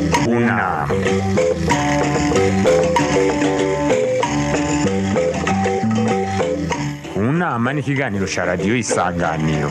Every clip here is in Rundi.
unama unama ni ikiganiro cya radiyo isanganiro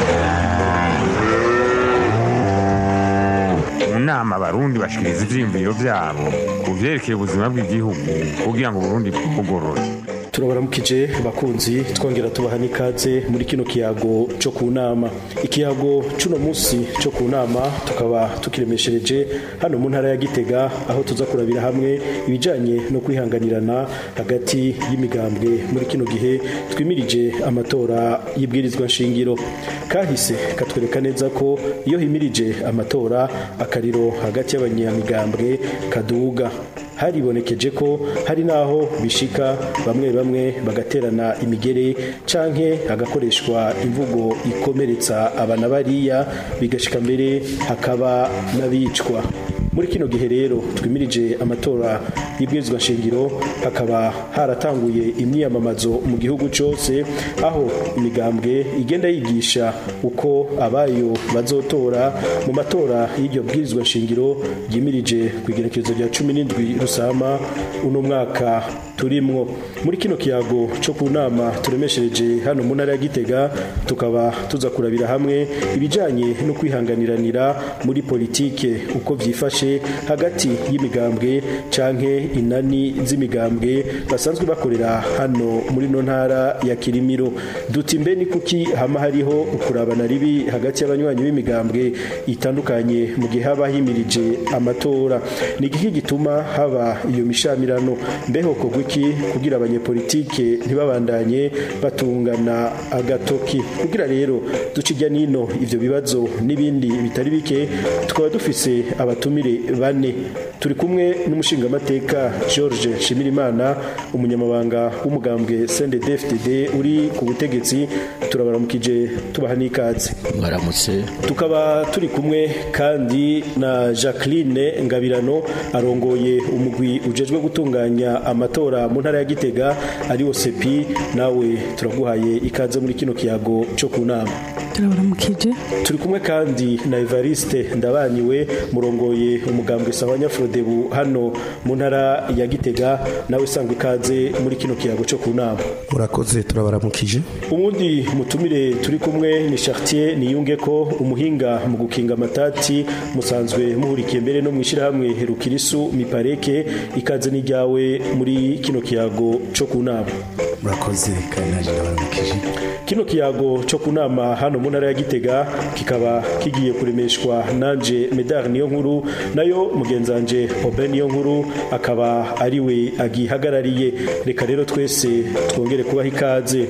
mu nama abarundi bashikiriza ivyiyumviro vyabo ku vyerekeye ubuzima bw'igihugu kugira ngo uburundi bwugorore turabaramukije bakunzi twongera tubaha n'ikaze muri kino kiyago cyo ku nama ikiyago c'uno munsi cyo ku nama tukaba tukiremeshereje hano mu ntara ya gitega aho tuza kurabira hamwe ibijanye no kwihanganirana hagati y'imigambwe muri kino gihe twimirije amatora y'ibwirizwa nshingiro kahise katwereka neza ko iyo himirije amatora akariro hagati y'abanyamigambwe kaduga haribonekeje ko hari naho bishika bamwe bamwe bagaterana imigere canke hagakoreshwa imvugo ikomeretsa abana bariya bigashika mbere hakaba n'abicwa muri kino gihe rero twimirije amatora y'ibwirizwa nshingiro hakaba haratanguye imyiyamamazo mu gihugu cyose aho imigambwe igenda yigisha uko abayo bazotora mu matora y'iryo bwirizwa nshingiro ryimirije ku igerekezo rya cumi n'indwi rusama uno mwaka turimwo muri kino kiyago cyo ku nama turemeshereje hano mu ntara ya gitega tukaba tuza kurabira hamwe ibijanye no kwihanganiranira muri politike uko vyifashe hagati y'imigambwe canke inani z'imigambwe basanzwe bakorera hano muri no ntara ya Kirimiro duti mbe ni kuki hama hariho ukurabana ribi hagati y'abanywanyi b'imigambwe itandukanye mu gihe haba himirije amatora ni igiki gituma haba iyo mishamirano mbeho kogwa iki kugira abanyepolitike ntibabandanye batungana agatoki kugira rero duca ijya nino ivyo bibazo n'ibindi bitari bike tukaba dufise abatumire bane turi kumwe n'umushingamateka George Shimirimana umunyamabanga w'umugambwe CNDD-FDD uri ku butegetsi turabaramukije tubaha n'ikaze mwaramutse tukaba turi kumwe kandi na Jacqueline Ngabirano arongoye umugwi ujejwe gutunganya amatora mu ntara ya Gitega ari sepi nawe turaguhaye ikaze muri kino kiyago cyo ku nama turabaramukije turi kumwe kandi na Evariste ndabaniwe murongoye umugambwe Sawanya Frodebu hano mu ntara ya Gitega nawe sangwa ikaze muri kino kiyago cyo ku nama murakoze turabaramukije umundi mutumire turi kumwe ni Chartier niyunge ko umuhinga mu gukinga amatati musanzwe muhurikiye mbere no mwishirahamwe Herukirisu Mipareke ikaze n'ijyawe muri kino kiyago cyo ku nama murakoze kandi naje ndabaramukije kino kiyago cyo ku nama hano mu ntara ya Gitega kikaba kigiye kuremeshwa nanje Medar niyo nkuru nayo mugenzanje Oben niyo nkuru akaba ari we agihagarariye reka rero twese twongere kubaha ikaze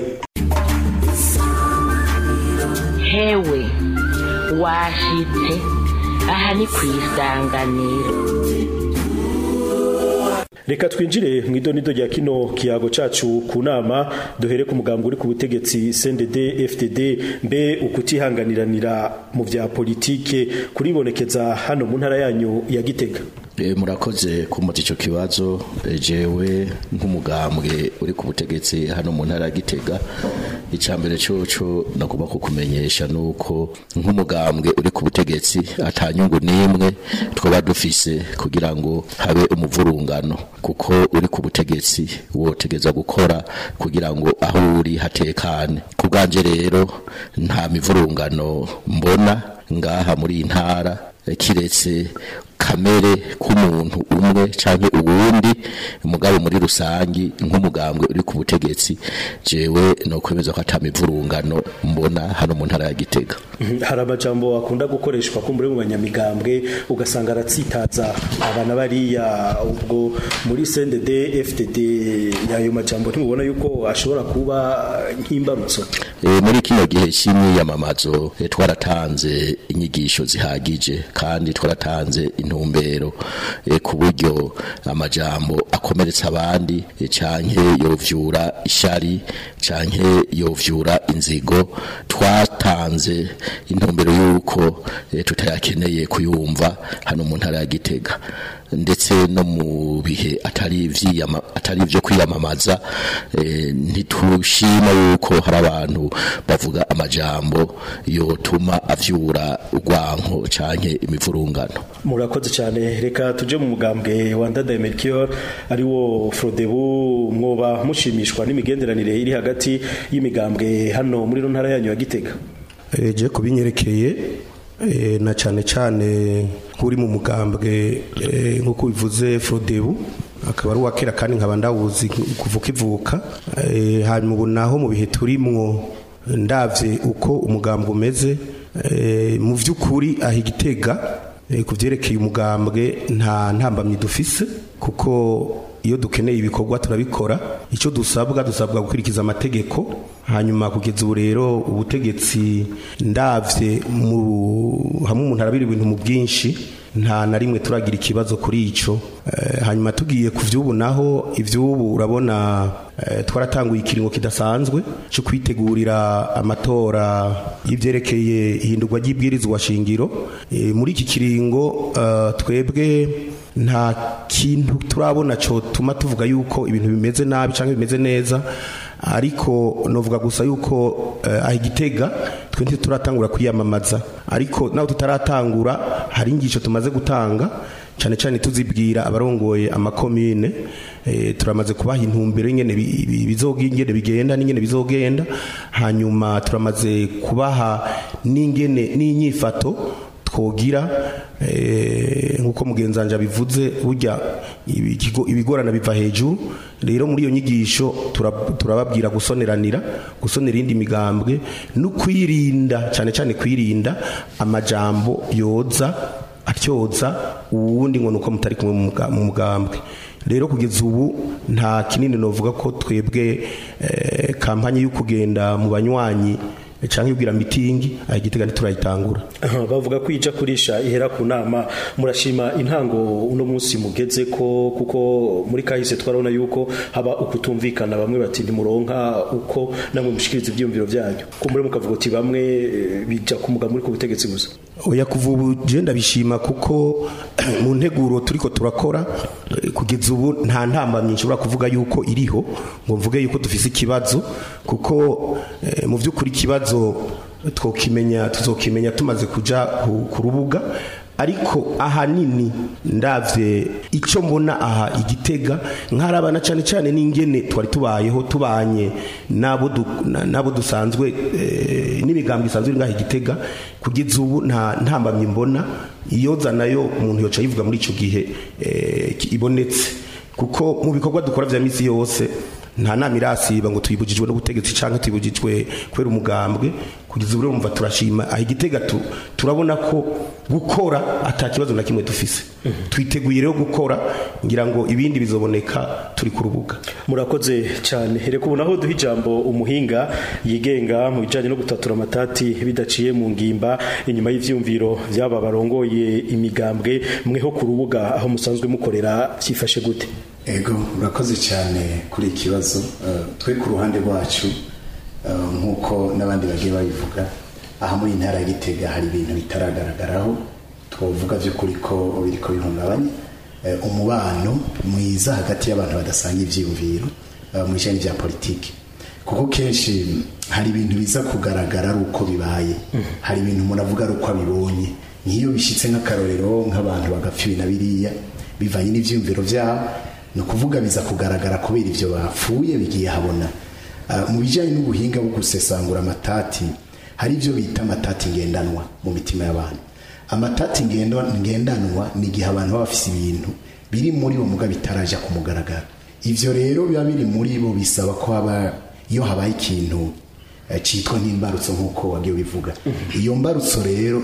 hewe washitse aha ni ku isanganiro reka twinjire mu idonido rya kino kiyago cacu ku nama duhere ku mugambwe uri ku butegetsi CNDD FDD mbe ukutihanganiranira mu vya politike kuribonekeza hano mu ntara yanyu ya Gitega E, murakoze kumuza ico kibazo e, jewe nk'umugambwe uri ku butegetsi hano mu ntara ya Gitega icambere coco nagomba kukumenyesha nuko nk'umugambwe uri ku butegetsi atanyungu nimwe twoba dufise kugira ngo habe umuvurungano kuko uri ku butegetsi wotegeza gukora kugira ngo aho uri hatekane kubwanje rero nta mivurungano mbona ngaha muri iyi ntara kiretse kamere k'umuntu umwe canke uwundi mugabo muri rusangi nk'umugambwe uri ku butegetsi jewe no kwemeza ko atamivurungano mbona hano mu ntara ya Gitega hari amajambo akunda gukoreshwa ko muri mu banyamigambwe ugasanga aratsitaza abana bariya ubwo muri CNDD FDD yayo majambo ntimubona yuko ashobora kuba nk'imbarutso e, muri kino gihe cy'imyiyamamazo e, twaratanze inyigisho zihagije kandi twaratanze intumbero e, ku buryo amajambo akomeretsa abandi e, canke yovyura ishari canke yovyura inzigo twatanze intumbero yuko e, tutayakeneye kuyumva hano mu ntara ya Gitega ndetse no mu bihe atari ivyiyama atari ivyo kwiyamamaza eh, ntitushima yuko hari abantu bavuga amajambo yotuma avyura urwanko canke imivurungano murakoze cyane reka tuje mu mugambwe wa ndadaye melchior ari wo frodebu mwoba mushimishwa n'imigenderanire iri hagati y'imigambwe hano muri no ntara yanyu ya gitega je kubinyerekeye eh, na cyane cyane nk'uri mu mugambwe eh, nk'uko bivuze frodebu akaba ari uwakera kandi nkaba ndawuzi kuva ukivuka eh, hanyuma ubu naho mu bihe turimwo ndavye uko umugambwe umeze eh, mu vy'ukuri aho igitega eh, ku vyerekeye umugambwe nta ntambamyi dufise kuko iyo dukeneye ibikorwa turabikora icyo dusabwa dusabwa gukurikiza amategeko hanyuma kugeza ubu rero ubutegetsi ndavye mu hamwe umuntu arabira ibintu mu bwinshi nta na rimwe turagira ikibazo kuri ico eh, hanyuma tugiye ku vy'ubu naho ivy'ubu urabona eh, twaratanguye ikiringo kidasanzwe cyo kwitegurira amatora y'ivyerekeye ihindurwa ry'ibwirizwa shingiro eh, muri iki kiringo uh, twebwe nta kintu turabona cyo tuma tuvuga yuko ibintu bimeze nabi cyangwa bimeze neza ariko novuga gusa yuko uh, aho igitega twe turatangura kwiyamamaza ariko naho tutaratangura hari ingisho tumaze gutanga cyane cyane tuzibwira abarongoye amakomine e, turamaze kubaha intumbero ingene bizogingene bigenda n'ingene bizogenda hanyuma turamaze kubaha n'ingene n'inyifato twogira nk'uko mugenzanje abivuze burya ibigorana biva hejuru rero muri iyo nyigisho turababwira gusoneranira gusonera indi migambwe no kwirinda cyane cyane kwirinda amajambo yoza atyoza uwundi ngo nuko mutari kumwe mu mugambwe rero kugeza ubu nta kinini novuga ko twebwe kampanye yo kugenda mu banywanyi cyangwa ibwira mitingi igitega ntiturayitangura bavuga ko ija kurisha ihera ku nama murashima intango uno munsi mugeze ko kuko muri kahise twarabona yuko haba ukutumvikana bamwe bati ntimuronka uko namwe mushikiriza ibyiyumviro byanyu kumbure mukavuga uti bamwe bija kumuga muri ku butegetsi gusa oya kuva ubu je ndabishima kuko mu nteguro turiko turakora kugeza ubu nta ntambamye nshobora kuvuga yuko iriho ngo mvuge yuko dufise ikibazo kuko mu by'ukuri ikibazo twokimenya tuzokimenya tumaze kuja ku rubuga ariko ahanini ndavye icyo mbona aha igitega nkarabana cyane cyane n'ingene twari tubayeho tubanye nabo nabo dusanzwe n'imigambi isanzwe iri ngaha igitega kugeza ubu nta ntambamye mbona iyoza nayo umuntu yoca yivuga muri icyo gihe ibonetse kuko mu bikorwa dukora vya misi yose nta nama irasiba ngo tuyibujijwe n'ubutegetsi cyangwa tuyibujijwe kubera umugambwe kugeza ubu urumva turashima aho igitega turabona ko gukora ata kibazo na kimwe dufise twiteguye rero gukora ngira ngo ibindi bizoboneka turi ku rubuga murakoze cyane reka ubu naho duha ijambo umuhinga yigenga mu bijyanye no gutatura amatati bidaciye mu ngimba inyuma y'ibyumviro by'aba barongoye imigambwe mweho ku rubuga aho musanzwe mukorera byifashe gute ego murakoze cyane kuri iki kibazo twe ku ruhande rwacu nk'uko n'abandi bagiye babivuga aha muri intara ya gitega hari ibintu bitaragaragaraho twavuga by'ukuri ko biri ko bihungabanya umubano mwiza hagati y'abantu badasanga ibyiyumviro mu bijyanye bya politiki kuko kenshi hari ibintu biza kugaragara ari uko bibaye hari ibintu umuntu avuga ari uko abibonye nk'iyo bishyitse nk'akarorero nk'abantu bagapfa ibi na biriya bivanye n'ibyiyumviro byabo ni ukuvuga biza kugaragara kubera ibyo bapfuye bigiye habona mu bijyanye n'ubuhinga bwo gusesangura amatati hari ibyo bita amatati ngendanwa mu mitima y'abantu amatati ngendanwa ni igihe abantu baba bafite ibintu biri muri bo muga bitaraja ku mugaragaro ibyo rero biba biri muri bo bisaba ko haba iyo habaye ikintu cyitwa nk'imbarutso nk'uko wagiye ubivuga iyo mbarutso rero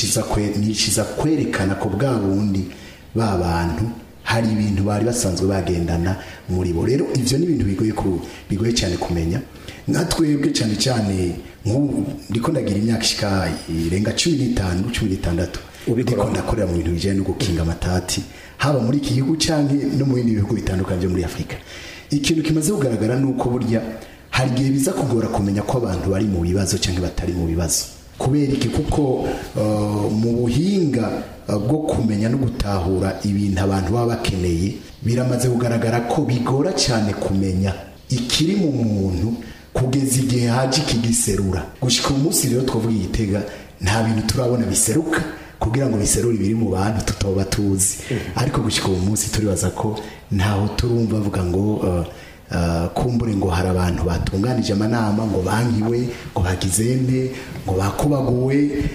niciza kwerekana ko bwa bundi ba bantu hari ibintu bari basanzwe bagendana muri bo rero ibyo ni ibintu bigoye bigoye cyane kumenya nka twebwe cyane cyane nk'ubu ndiko ndagira imyaka ishika irenga cumi n'itanu cumi n'itandatu ndiko ndakorera mu bintu bijyanye no gukinga amatati haba muri iki gihugu cyangwa no mu bindi bihugu bitandukanye byo muri afurika ikintu kimaze kugaragara ni uko burya hari igihe biza kugora kumenya ko abantu bari mu bibazo cyangwa batari mu bibazo kubera iki kuko uh, mu buhinga uh, bwo kumenya no gutahura ibintu abantu baba bakeneye biramaze kugaragara ko bigora cyane kumenya ikiri mu muntu kugeza igihe haje ikigiserura gushika umunsi rero twavuga igitega nta bintu turabona biseruka kugira ngo biserure ibiri mu bantu tutaba tuzi ariko gushika uwo munsi turibaza ko ntaho turumva bavuga ngo uh, uh, kumbure ngo hari abantu batunganije amanama ngo bankiwe ngo bagizende ngo bakubaguwe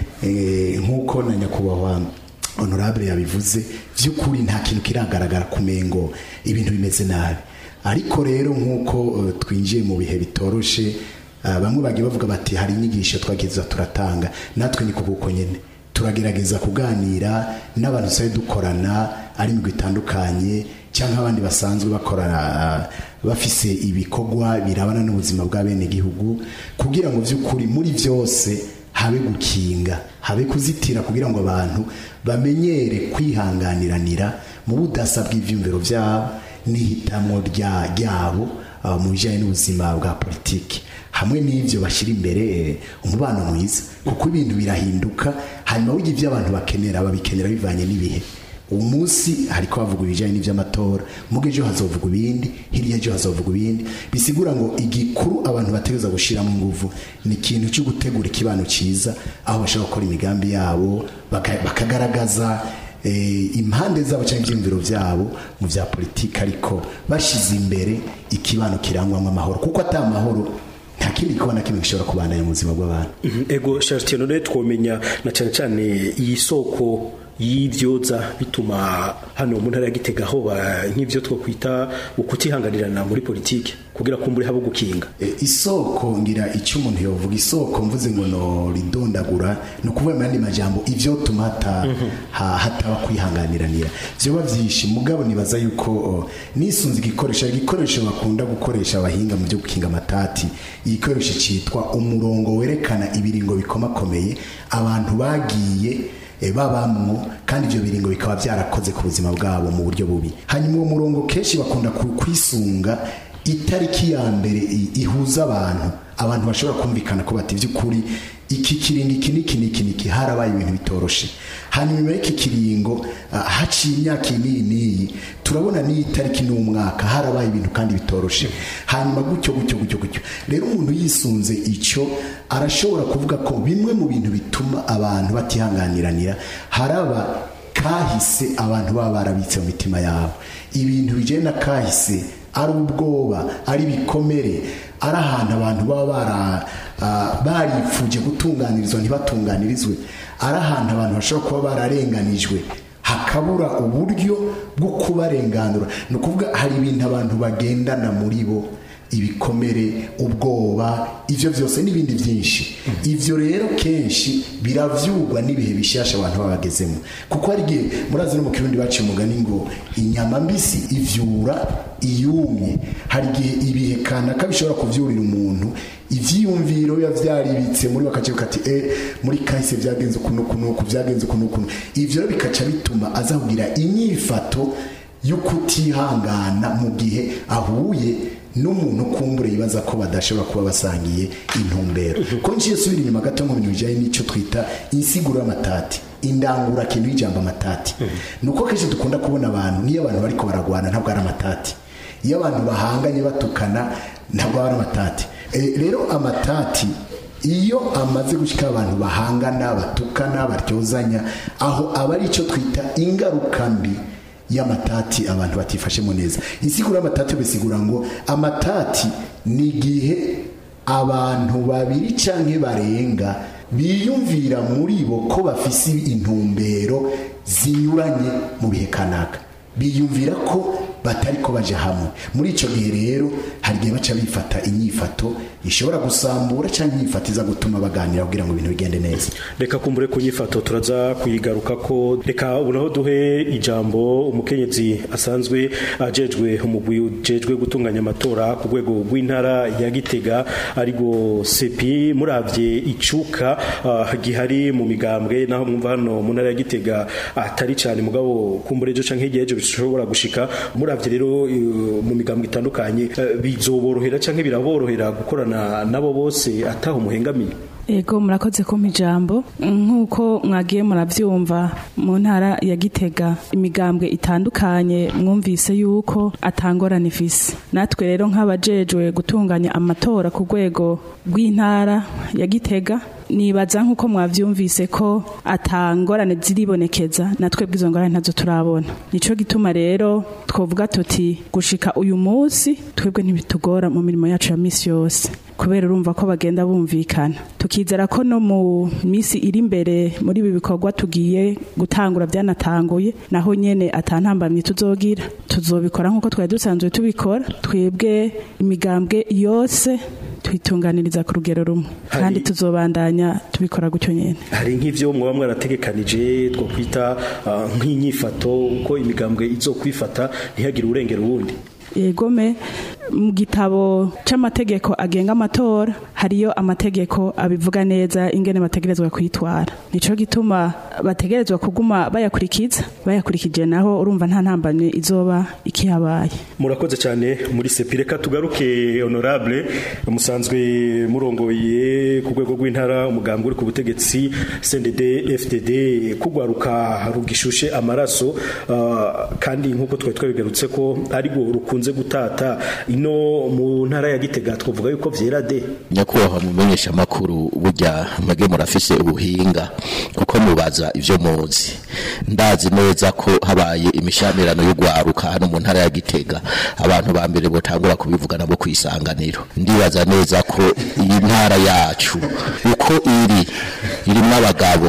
eh, nk'uko na nyakubahwa honorable yabivuze by'ukuri nta kintu kiragaragara kumengo ibintu bimeze nabi ariko rero nk'uko uh, twinjiye mu bihe bitoroshe uh, bamwe bagiye bavuga bati hari inyigisho twageza turatanga natwe ni kuko nyine turagerageza kuganira n'abantu dusabe dukorana ari imigwi itandukanye cyangwa abandi basanzwe bakorana uh, bafise ibikorwa birabana n'ubuzima bwa bene gihugu kugira ngo by'ukuri muri byose habe gukinga habe kuzitira kugira ngo abantu bamenyere kwihanganiranira mu budasa bw'ibyumviro byabo n'ihitamo rya- ryabo uh, mu bijyanye n'ubuzima bwa politiki hamwe n'ibyo bashyira imbere eh, umubano mwiza kuko ibintu birahinduka hanyuma burya ibyo abantu bakenera babikenera bivanye n'ibihe uwo munsi hariko havuga ibijyanye n'iby'amatora muga ejo hazovugwa ibindi hirya ejo hazovugwa ibindi bisigura ngo igikuru abantu bategereza gushyiramo ingufu ni ikintu cyo gutegura ikibano cyiza aho bashobora gukora imigambi yabo baka- bakagaragaza eh, impande zabo cyangwa ibyiyumviro byabo mu bya politiki ariko bashyize imbere ikibano kirangwamo amahoro kuko atari amahoro nta kindi gikorwa na kimwe gishobora kubandanya mu buzima bw'abantu Mhm, ego Charles none twomenya na cyane cyane iyi soko y'ibyoza bituma hano mu ntara ya Gitega aho ba- nk'ibyo twokwita ukutihanganirana muri politiki kugira kumbure habo gukinga E, isoko ngira icyo umuntu yovuga isoko mvuze ngo no ridondagura ni ukuvuga mu yandi majambo ivyo tuma hata, ha, hataba kwihanganiranira vyoba vyinshi mugabo nibaza yuko o, nisunze igikoresho igikoresho bakunda gukoresha abahinga mu byo gukinga amatati igikoresho citwa umurongo werekana ibiringo bikomakomeye abantu bagiye e, babamwo kandi ivyo biringo bikaba byarakoze ku buzima bwabo mu buryo bubi hanyuma uwo murongo kenshi bakunda ku- kwisunga itariki ya mbere i- ihuza abantu abantu bashobora kumvikana ko bati by'ukuri iki kiringo iki n'iki n'iki n'iki harabaye ibintu bitoroshe hanyuma nyuma y'iki kiringo ah, haciye imyaka iyi n'iyi n'iyi turabona n'iyi tariki n'umwaka harabaye ibintu kandi bitoroshe hanyuma gutyo gutyo gutyo gutyo rero umuntu yisunze icyo arashobora kuvuga ko bimwe mu bintu bituma abantu batihanganiranira haraba kahise abantu baba barabitse mu mitima yabo ibintu bijyanye na kahise ari ubwoba ari ibikomere ari ahantu abantu baba bara- ah, baripfuje gutunganirizwa ntibatunganirizwe ari ahantu abantu bashobora kuba bararenganijwe hakabura uburyo bwo kubarenganura ni ukuvuga hari ibintu abantu bagendana muri bo ibikomere ubwoba ibyo byose n'ibindi byinshi ibyo rero kenshi biravyugwa n'ibihe bishasha abantu baba bagezemo kuko hari igihe murazi no mu kirundi baciye umugani ngo inyama mbisi ivyura iyumye hari igihe ibihe kanaka bishobora kuvyurira umuntu ivyiyumviro biba vyaribitse muri bakaciye kati eh muri kahise vyagenze ukuntu ukuntu vyagenze ukuntu ukuntu ivyo rero bikaca bituma aza kugira inyifato yo kutihangana mu gihe ahuye n'umuntu kumbure yibaza ko badashobora kuba basangiye intumbero ko ngiye subira inyuma gato mu bintu bijyanye n'icyo twita insiguro y'amatati indangura kintu y'ijambo amatati ni uko kenshi dukunda kubona abantu niyo abantu bariko baragwana ntabwo ari amatati iyo abantu bahanganye batukana ntabwo ari amatati Eh, rero amatati iyo amaze gushyika abantu bahangana batukana baryozanya aho aba ari icyo twita ingaruka mbi y'amatati abantu batifashemo neza insiguro y'amatati bisigura ngo amatati ni igihe abantu babiri canke barenga biyumvira muri bo ko bafise intumbero zinyuranye mu bihe kanaka biyumvira ko batari ko baje hamwe muri ico gihe rero hari igihe baca bifata inyifato ishobora gusambura cyangwa inyifato iza gutuma baganira kugira ngo ibintu bigende neza reka kumbure ku nyifato turaza kuyigaruka ko reka unaho duhe ijambo umukenyezi asanzwe ajejwe umugwi ujejwe gutunganya amatora ku rwego rw'intara ya Gitega arigo sepi muravye icuka ah, gihari mu migambwe naho mwumva hano mu ntara ya Gitega atari cyane mugabo kumbure ejo canke hirya y'ejo bishobora gushika muravye rero eh, mu migambwe itandukanye eh, bizoborohera canke biraborohera gukorana nabo bose ataho muhengamiye Ego murakoze kumpa ijambo nk'uko mwagiye murabyumva mu ntara ya Gitega imigambwe itandukanye mwumvise yuko atangorana ifise natwe rero nk'abajejwe gutunganya amatora ku rwego rw'intara ya Gitega nibaza nk'uko mwavyumvise ko atangorane ziribonekeza natwe bw'izo ngorane ntazo turabona nico gituma rero twovuga tuti gushika uyu munsi twebwe ntibitugora mu mirimo yacu ya misi yose kubera urumva ko bagenda bumvikana tukizera ko no mu misi iri imbere muri ibi bikorwa tugiye gutangura byanatanguye naho nyene atantambamye tuzogira tuzobikora nk'uko twari dusanzwe tubikora twebwe imigambwe yose twitunganiriza ku rugero rumwe Hari- kandi tuzobandanya tubikora gutyo nyene hari nk'ivyo mwaba mwarategekanije two kwita ah, nk'inyifato uko imigambwe izokwifata ntihagire urengera uwundi yegome mu gitabo c'amategeko agenga amatora hariyo amategeko abivuga neza ingene bategerezwa kwitwara nico gituma bategerezwa kuguma bayakurikiza bayakurikije naho urumva nta ntambamye izoba ikihabaye murakoze cyane muri sepi reka tugaruke honorable musanzwe murongoye ku rwego rw'intara umugambwe uri ku butegetsi CNDD FDD kugwaruka rugishushe amaraso ah, kandi nk'uko twari twabigarutse ko ari rwo rukunze gutata ino mu ntara ya Gitega twavuga yuko vyera de nyakubahwa mumenyesha makuru burya mwebwe murafise ubuhinga kuko mubaza ivyo muzi ndazi neza ko habaye imishamirano y'ugwaruka hano mu ntara ya Gitega abantu ba mbere botangura kubivuga nabo kwisanganiro ndibaza neza ko iyi ntara yacu uko iri irimo abagabo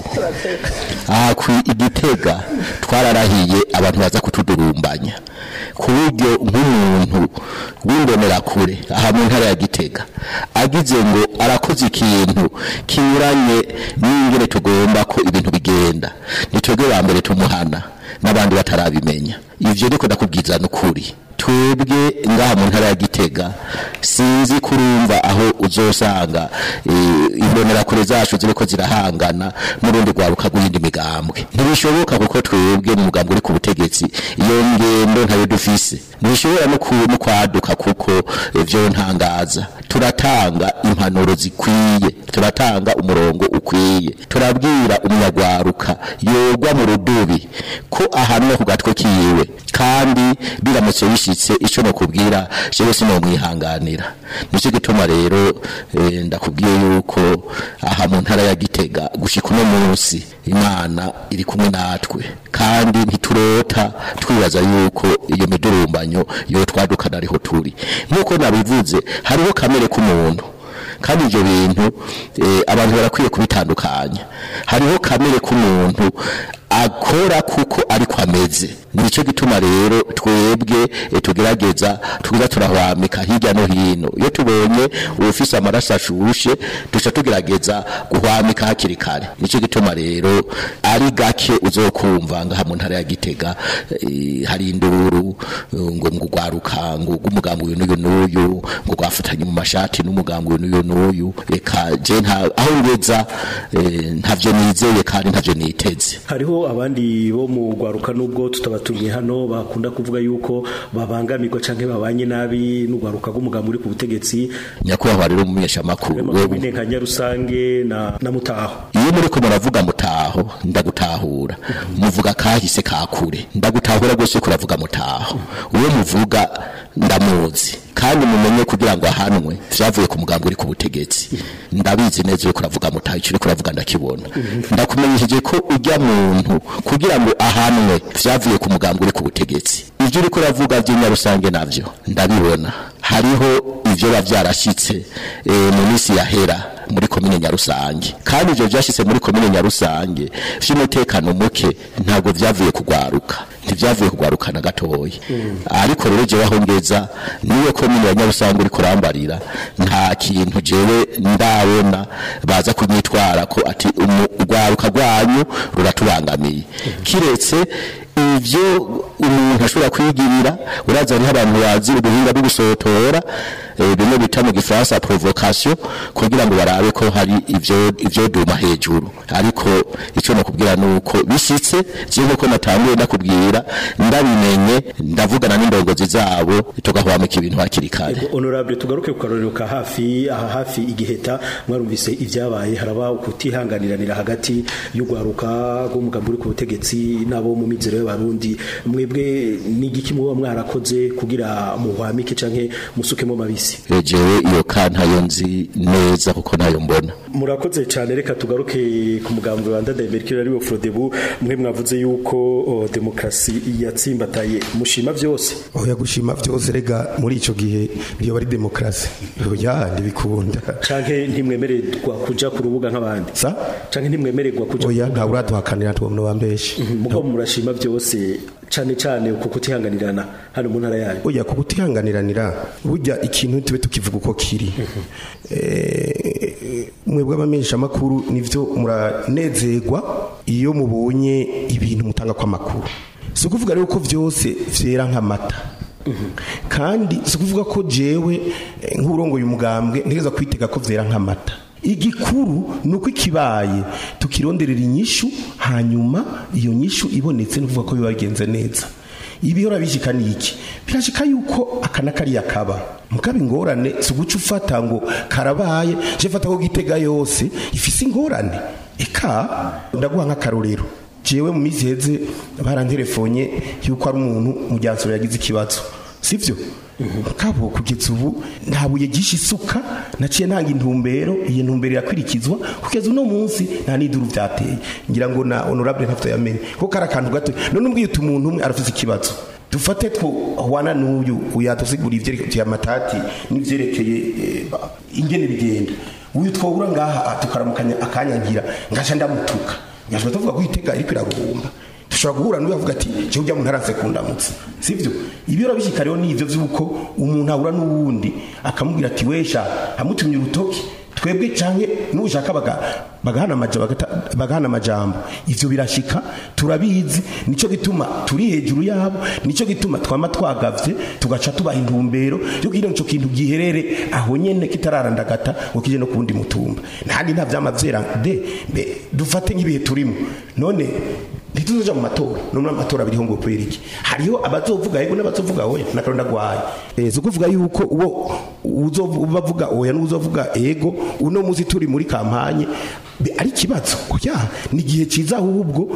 aha ku igitega twararahiye abantu baza kutudurumbanya ku buryo nk'umuntu w'imbonerakure aha mu ntara ya gitega agize ngo arakoze ikintu kinyuranye n'ingene tugomba ko ibintu bigenda nitwebwe ba mbere tumuhana n'abandi batarabimenya ivyo niko ndakubwiza n'ukuri twebwe ngaha mu ntara ya gitega sinzi kurumva aho uzosanga eh, imbonerakure zacu ziriko zirahangana n'urundi rwaruka rw'iyindi migambwe ntibishoboka kuko twebwe mu mugambwe uri ku butegetsi iyo ngendo ntayo dufise ntibishobora no ku- no kwaduka kuko eh, vyo ntangaza turatanga impanuro zikwiye turatanga umurongo ukwiye turabwira umunyagwaruka yogwa mu rudubi ko ahanwe ku gatwe kiwe kandi biramutse bishitse ico no kubwira jewe sinomwihanganira nico gituma rero eh, ndakubwiye yuko aha mu ntara ya Gitega gushika uno munsi imana iri kumwe natwe kandi ntiturota twibaza yuko iyo midurumbanyo yo twadukana ariho turi nk'uko nabivuze hariho kamere k'umuntu kandi ibyo bintu eh, abantu barakwiye kubitandukanya hariho kamere k'umuntu akora kuko ariko ameze nicyo gituma rero twebwe eh, tugerageza tuza turahwamika hirya no hino iyo tubonye ufise amaraso ashushe duca tugerageza guhwamika hakiri kare nicyo gituma rero ari gake uzokumva ngaha mu ntara ya gitega eh, hari induru eh, ngo ngo gwaruka ngo umugambi uyu n'uyu n'uyu ngo gwafatanye mu mashati n'umugambi uyu n'uyu n'uyu reka je nta aho ngeza eh, ntavyo nizeye kandi ntavyo niteze hariho abandi bo mu gwaruka nubwo tutabatumye hano bakunda kuvuga yuko babangamirwa canke babanye nabi n'ugwaruka rw'umugambi uri ku butegetsi nyakubahwa rero umumenyesha makuru komine nka Nyarusange na na Mutaho iyo muriko muravuga mutaho ndagutahura muvuga kahise kakure ndagutahura rwose kuravuga mutaho uwo muvuga ndamuzi kandi mumenye kugira ngo ahanwe vyavuye ku mugambi uri ku butegetsi ndabizi neza uriko uravuga mutaho icyo uriko uravuga ndakibona ndakumenyesheje ko ujya muntu kugira ngo ahanwe vyavuye ku mugambi uri ku butegetsi ivyo uriko uravuga vy'inyarusange navyo ndabibona hariho ivyo biba vyarashitse eh, mu minsi yahera muri komine nyarusange kandi ivyo vyashitse muri komine nyarusange vy'umutekano muke ntabwo vyavuye kugwaruka ntivyavuye kugwaruka na gatoya ariko rero jewe aho ngeza niyo komine ya nyarusange uriko urambarira nta kintu jewe ndabona baza kunyitwara ko ati umu- urwaruka rwanyu ruratubangamiye kiretse ivyo umuntu ashobora kwigirira uraza hariho abantu bazi ubuhinga bwo gusotora eh, bimwe bita mu gifaransa provocation kugira ngo barabe ko hari ivyo ivyo duma hejuru ariko ico nakubwira nuko bishitse je nkuko natanguye nakubwira ndabimenye ndavugana n'indongozi zabo tugahwamika ibintu hakiri kare Ego, honorable tugaruke ku karorero ka hafi aha hafi igiheta mwarumvise ibyabaye haraba ukutihanganiranira hagati y'ugwaruka rw'umugabo uri ku butegetsi n'abo mu mizero y'abarundi mwebwe ni igiki muba mwarakoze kugira muhwamike canke musukemo mabisi jewe iyo ka ntayo nzi neza kuko nayo mbona murakoze cyane reka tugaruke ku mugambwe wa Ndadaye ari wo Frodebu mwe mwavuze yuko o, demokrasi yatsimbataye mushima vyose oya gushima vyose rega muri ico gihe iyo bari demokrasi oya ndibikunda canke ntimwemererwa kuja ku rubuga nk'abandi sa canke ntimwemererwa kuja oya nta uraduhakanira tubona wambeshe mugabo murashima byose cane cane uko kutihanganirana hano mu ntara yanyu oya ku kutihanganiranira burya ikintu tube tukivuga uko kiri Eh, mwebwe abamenyesha makuru nivyo muranezerwa iyo mubonye ibintu mutanga kwa makuru si ukuvuga rero ko vyose vyera nk'amata kandi si ukuvuga ko jewe eh, nk'urongoye umugambwe ntegeza kwitega ko vyera nk'amata igikuru ni uko ikibaye tukironderera inyishu hanyuma iyo nyishu ibonetse ni ukuvuga ko biba bigenze neza ibihora bishika ni iki birashika yuko akana kariya kaba mugabo ingorane si uguca ufata ngo karabaye je fata ko gitega yose ifise ingorane eka ndaguha nk'akarorero jewe mu minsi iheze baranterefonye yuko ari umuntu mu ryansoro yagize ikibazo sivyo kabo kugeza ubu nta buye gisha isuka naciye ntanga intumbero iyi ntumbero irakwirikizwa kugeza uno munsi nta n'iduru byateye ngira ngo na honorable ntafite yamenye ko kari akantu gato none umbwiye uti umuntu umwe arafise ikibazo dufate twohwana n'uyu uyatusigura ivyerekeye amatati n'ivyerekeye eh, ba- ingene bigenda uyu twobura ngaha tukaramukanya akanyangira ngasha ndamutuka nyashobora tuvuga ko itega iriko iraruhumba dushobora guhura n'uyu avuga ati cyo ujya umuntu aranse kundamutsa sivyo ibyo urabishika rero ni ivyo vy'uko umuntu ahura n'uwundi akamubwira ati wesha amutumye urutoki twebwe canke n'ushaka baga bagahana amajambo bagahana amajambo ivyo birashika turabizi nico gituma turi hejuru yabo nico gituma twama twagavye tugaca tubaha intumbero yo kugira ngo ico kintu giherere aho nyene kitararandagata ngo kije no kundi mutumba ntandi nta vyama vyera de mbe dufate nk'ibihe turimo none ntituzoja mu matora none amatora biriho ngo kubera iki hariho abazovuga yego n'abazovuga oya nakaronda gwaye eh zo kuvuga yuko uwo uzovuga oya n'uzovuga ego uno muzi turi muri kampanye be- ari kibazo oya ni gihe ciza ahubwo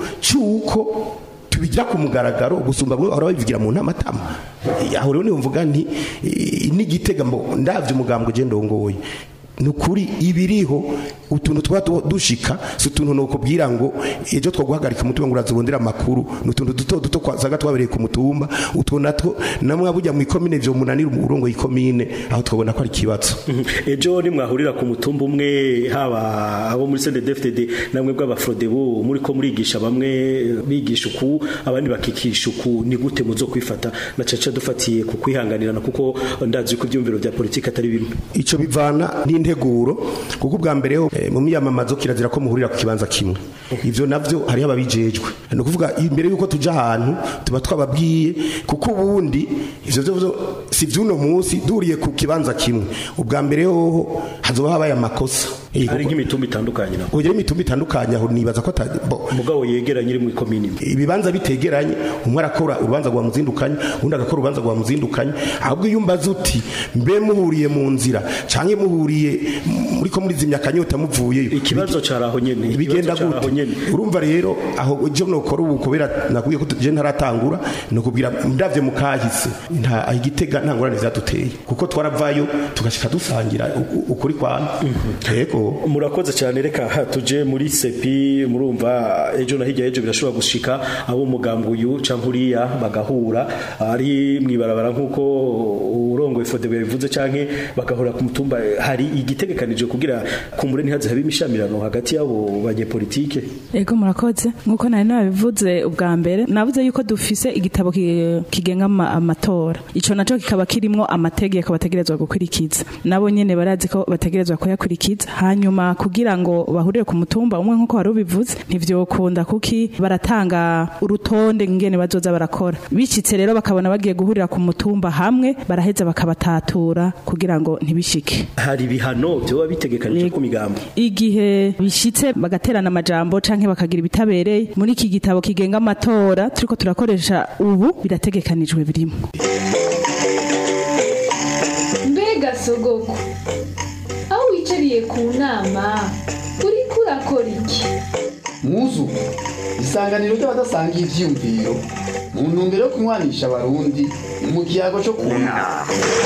cyuko tubigira ku mugaragaro gusumba bwo bahora babivugira mu ntamatama aho rero niyo mvuga nti eh, n'igitega mbo ndavye umugambwe je ndongoye nukuri ibiriho utuntu twa tu- dushika si utuntu nokubwira ngo ejo twaguhagarika umutima ngo urazibondera amakuru ni utuntu duto duto kwazaga twabereye ku mutumba utwo natwo namwe bujya mu ikomine vyo munanira umurongo y'ikomine aho twabona ko ari ikibazo ejo nimwahurira ku mutumba umwe haba abo muri CNDD-FDD namwe bw'abafrodebu muri ko murigisha bamwe bigisha uku abandi bakikisha uku ni gute muzo kwifata na caca dufatiye ku kwihanganirana kuko ndazi ko ibyumviro bya politiki atari bimwe ico bivana n'integuro kuko ubwa mbere ho eh, mu miyamamazo kirazira ko muhurira ku kibanza kimwe ivyo navyo hariho ababijejwe ni ukuvuga imbere yuko tuja ahantu tuba twababwiye kuko ubundi ivyo vyo si vy'uno munsi duhuriye ku kibanza kimwe ubwa mbere hoho hazoba habaye amakosa Eh, ari kuko- nk'imitumba itandukanye naho kugira imitumba itandukanye aho nibaza ko ata- bo, umugabo yegeranye iri mu ikomini imwe ibibanza bitegeranye umwe arakora urubanza rwa muzindukanye undi agakora urubanza rwa muzindukanye ahubwo iyo umbaza uti mbe muhuriye mu nzira canke muhuriye muri ko muri zimya kanyota muvuyeyo ikibazo cari aho nyene bigenda ikibazo cari aho gute nyene urumva rero aho je nokora ubu kubera nakubwiye ko je ntaratangura nokubwira ndavye mu kahise nta igitega nta ngorane vyaduteye kuko twaravayo tugashika dusangira u- u- ukuri kwana yego murakoze cyane reka ha, tuje muri sepi murumva ejo na hirya ejo birashobora gushika abo umugambwe uyu canke uriya bagahura ari mwibarabara nk'uko urongoye fodebe bivuze canke bagahura ku mutumba hari igitegekanije kugira kumbure ntihaze habe imishamirano hagati y'abo banyepolitike Ego murakoze nkuko nari nabivuze ubwa mbere navuze yuko dufise igitabo ki- kigenga ama- amatora ico naco kikaba kirimwo amategeko bategerezwa gukurikiza nabo nyene barazi ko bategerezwa kuyakurikiza hanyuma kugira ngo bahurire ku mutumba umwe nk'uko wari ubivuze ntivyokunda kuki baratanga urutonde ngene bazoza barakora bicitse rero bakabona bagiye guhurira ku mutumba hamwe baraheza bakabatatura kugira ngo ntibishike hari ibihano byoba bitegekanije ku migambo igihe bishitse bagaterana amajambo canke bakagira ibitabereye muri iki gitabo kigenga amatora turiko turakoresha ubu birategekanijwe birimo mbega sogoko aho wicariye ku nama uriko urakora iki muzu isanganiro ry'abadasangiye ivyiyumviro mu ntumbero yo kunywanisha abarundi mu kiyago cyo kunama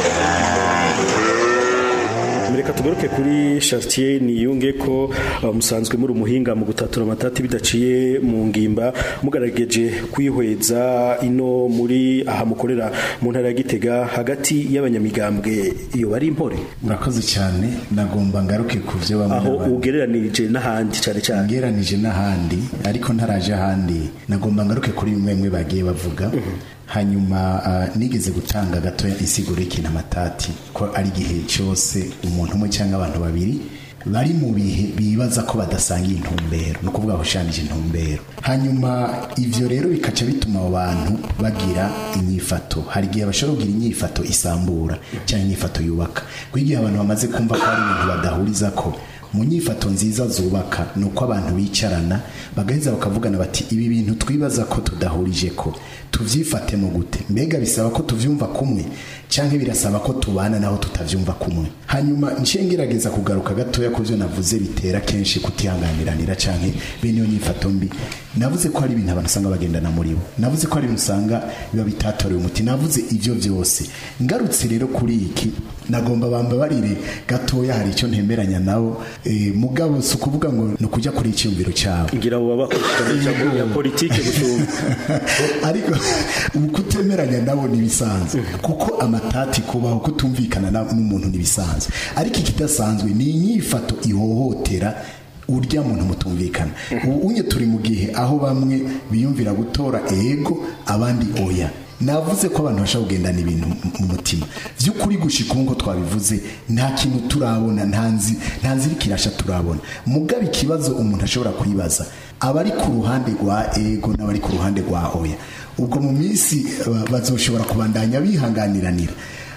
reka tugaruke kuri Chartier niyunge ko uh, musanzwe muri umuhinga mu gutatura amatati bidaciye mu ngimba mugarageje kwihweza ino muri aha mukorera mu ntara ya Gitega hagati y'abanyamigambwe iyo bari impore murakoze cyane nagomba ngaruke ku byo bamwe aho n'abandi- ugereranirije n'ahandi cyane cyane ngeranije n'ahandi ariko ntaraje ahandi nagomba ngaruke kuri bimwe bimwe bagiye bavuga hanyuma ah, nigeze gutanga gatoya insiguro y'ikintu amatati ko ari igihe cyose umuntu umwe cyangwa abantu babiri bari mu bihe bibaza ko badasangiye intumbero ni ukuvuga bashushanyije intumbero hanyuma ivyo rero bikaca bituma abo bantu bagira inyifato hari igihe bashobora kugira inyifato isambura cyangwa inyifato yubaka kuko igihe abantu bamaze kumva ko hari ibintu badahuriza ko mu nyifato nziza zubaka ni uko abantu bicarana bagaheza bakavugana bati ibi bintu twibaza ko tudahurije ko tuvyifatemo gute mbega bisaba ko tuvyumva kumwe canke birasaba ko tubana naho tutavyumva kumwe hanyuma nciye ngerageza kugaruka gatoya ku vyo navuze bitera kenshi kutihanganiranira canke bene iyo nyifato mbi navuze ko hari ibintu abantu usanga bagendana muri bo navuze ko hari ibintu usanga biba bitatorewe umuti navuze ivyo vyose ngarutse rero kuri iki nagomba bambabarire gatoya hari icyo ntemeranya nabo eh, mugabo si ukuvuga ngo ni ukujya kuri icyumviro cyawe ngira abo baba bakurikirana ya politike gusumba ariko ubu kutemeranya nabo ntibisanzwe kuko amatati kubaho kutumvikana na- n'umuntu ntibisanzwe ariko ikidasanzwe ni inyifato ihohotera urya muntu mutumvikana ubu unye turi mu gihe aho bamwe biyumvira gutora ego abandi oya navuze ko abantu bashobora kugendana ibintu mu- mu mutima by'ukuri gushika ubu ngo twabivuze nta kintu turabona nta nzi- nta nzira ikirasha turabona mugaba ikibazo umuntu ashobora kwibaza abari ku ruhande rwa ego n'abari ku ruhande rwa oya ubwo mu minsi eh, bazoshobora kubandanya bihanganiranira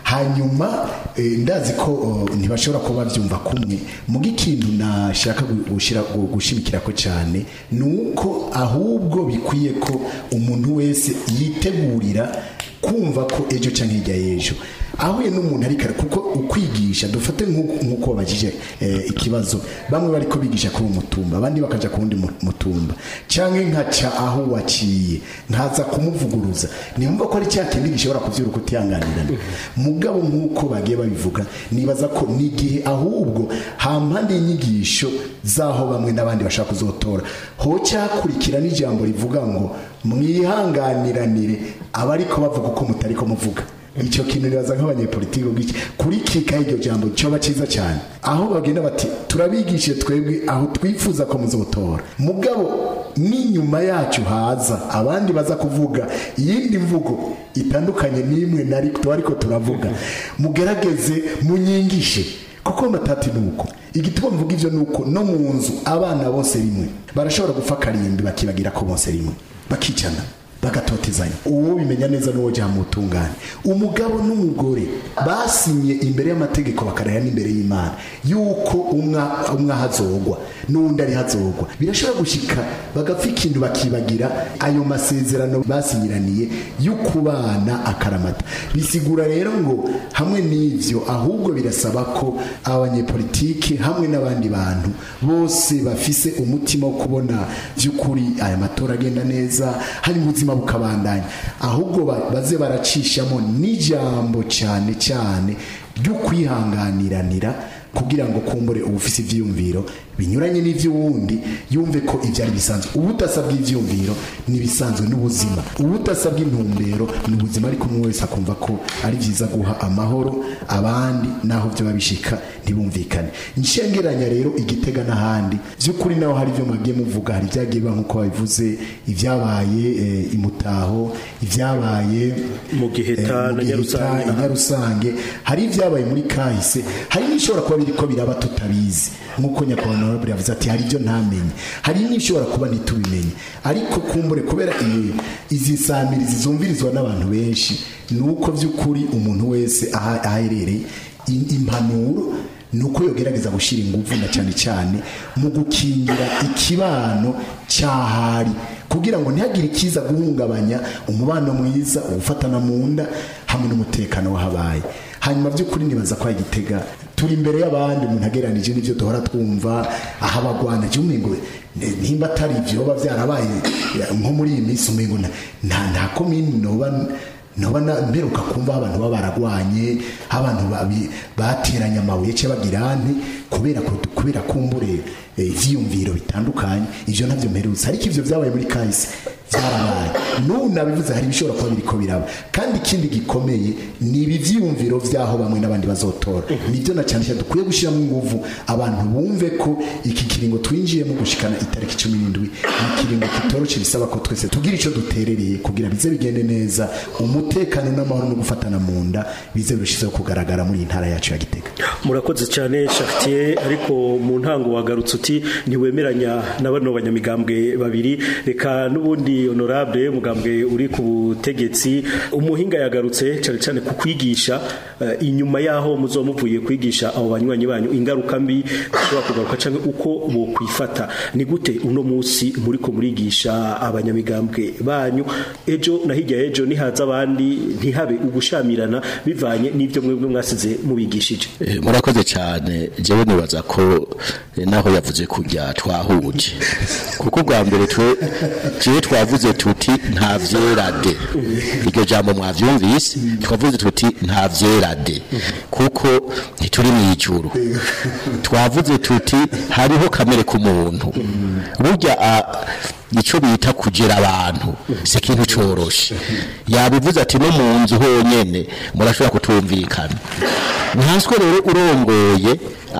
hanyuma eh, ndazi ko oh, ntibashobora kuba babyumva kumwe muga ikintu nashaka gu- gushira gu- gushimikira ko cyane ni uko ahubwo bikwiye ko umuntu wese yitegurira kumva ko ejo cyangwa hirya y'ejo ahuye n'umuntu ariko ara- kuko ukwigisha dufate nk'uko nk'uko babajije eh, ikibazo bamwe bari ko bigisha kuri uwo mutumba abandi bakaja ku wundi mu- mutumba cyangwa nkaca aho waciye nkaza kumuvuguruza nimba ko ari cya kindi gishobora kuvyura kutihanganirana mugabo nk'uko bagiye babivuga nibaza ko ni igihe ahubwo hampande y'inyigisho z'aho bamwe n'abandi bashaka kuzotora ho cyakurikira n'ijambo rivuga ngo mwihanganiranire abariko bavuga uko mutariko muvuga icyo kintu nibaza nk'abanyepolitiki ubwiki kuri kika iryo jambo cyoba cyiza cyane aho bagenda bati turabigishe twebwe aho twifuza ko muzotora mugabo n'inyuma yacu haza abandi baza kuvuga iyindi mvugo itandukanye n'imwe nari ariko turavuga mugerageze munyigishe kuko amatati ni uko igituma mvuga ivyo ni uko no mu nzu abana bose rimwe barashobora gupfa karimbi bakibagira ko bose rimwe bakicana bagatotezanya uwo bimenya neza n'uwo jya mu butungane umugabo n'umugore basinye imbere y'amategeko bakaraya n'imbere y'imana yuko umwa umwe ahazogwa n'undi ari hazogwa birashobora gushika bagapfa ikintu bakibagira ayo masezerano basinyiraniye y'ukubana akaramata bisigura rero ngo hamwe n'ivyo ahubwo birasaba ko abanyepolitiki hamwe n'abandi bantu bose bafise umutima wo kubona by'ukuri aya matora agenda neza hari ubuzima bukabandanya ahubwo ba- baze baracishamo n'ijambo cyane cyane ryo kwihanganiranira kugira ngo kumbure ubufise ivyiyumviro binyuranye n'ivy'uwundi yumve ko ibyo ari bisanzwe ubudasa bw'ivyiyumviro ni bisanzwe n'ubuzima ubudasa bw'intumbero ni ubuzima ariko umwe wese akumva ko ari byiza guha amahoro abandi naho byo babishika ntibumvikane nshengeranya rero igitega n'ahandi by'ukuri naho hari ibyo mwagiye muvuga hari ibyagiye biba nk'uko babivuze ibyabaye eh, imutaho ibyabaye Mu Giheta eh, mu na Giheta, Nyarusange. i Nyarusange hari ibyabaye muri kahise hari n'ishobora kuba biriko biraba tutabizi nk'uko nyakubahwa honorable yavuze ati hari ibyo ntamenye hari n'ibishobora kuba ntitubimenye ariko kumbure kubera iyi- izi samirizi zumvirizwa n'abantu benshi ni uko by'ukuri umuntu wese aha- aherereye in- impanuro ni uko yogerageza gushyira ingufu na cyane cyane mu gukingira ikibano cyahari kugira ngo ntihagire ikiza guhungabanya umubano mwiza uwufatana mu nda hamwe n'umutekano wahabaye hanyuma by'ukuri nibaza ko igitega turi imbere y'abandi umuntu agereranije n'ibyo duhora twumva aho abagwana ngo nimba atari ibyo biba byarabaye eh, nko muri iyi minsi umengo nta nta- nta komini noba noba na- mperuka kumva aho abantu baba baragwanye aho abantu babi- bateranye amabuye cyangwa bagira nti kubera ko kubera kumbure eh, ivyiyumviro bitandukanye ivyo navyo mperutse ariko ivyo vyabaye muri kahise byarabaye n'ubu nabivuze hari ibishobora kuba biriko biraba kandi ikindi gikomeye ni ibi vyiyumviro vyaho bamwe n'abandi bazotora nibyo na cyane cyane dukwiye gushyiramo inguvu abantu bumve ko iki kiringo twinjiyemo gushikana itariki cumi n'indwi ni ikiringo kitoroshe bisaba ko twese tugira icyo duterereye kugira bize bigende neza umutekano n'amahoro no gufatana mu nda bize birushijeho kugaragara muri iyi ntara yacu ya gitega murakoze cyane Chartier ariko mu ntango wagarutse uti ntiwemeranya na bano banyamigambwe babiri reka n'ubundi honorable umugambwe uri ku butegetsi umuhinga yagarutse cyane cyane ku kwigisha eh, inyuma yaho muzo muvuye kwigisha abo banywanyi banyu ingaruka mbi zishobora kugaruka cyangwa uko bo kwifata ni gute uno munsi muri ko murigisha abanyamigambwe banyu ejo na hirya ejo nihaza abandi ntihabe ugushamirana bivanye n'ibyo mwebwe mwasize mubigishije Eh, murakoze cyane jewe nibaza ko eh, naho yavuze kujya twahuje kuko bwa mbere twe jewe twavuze tuti nta vyerade iryo jambo mwavyumvise twavuze tuti nta vyerade kuko ntituri mu ijuru twavuze tuti hariho kamere k'umuntu burya a- ico bita kugera abantu si ikintu coroshe yabivuze ati no mu nzu honyene murashobora kutumvikana nkanswe rero urongoye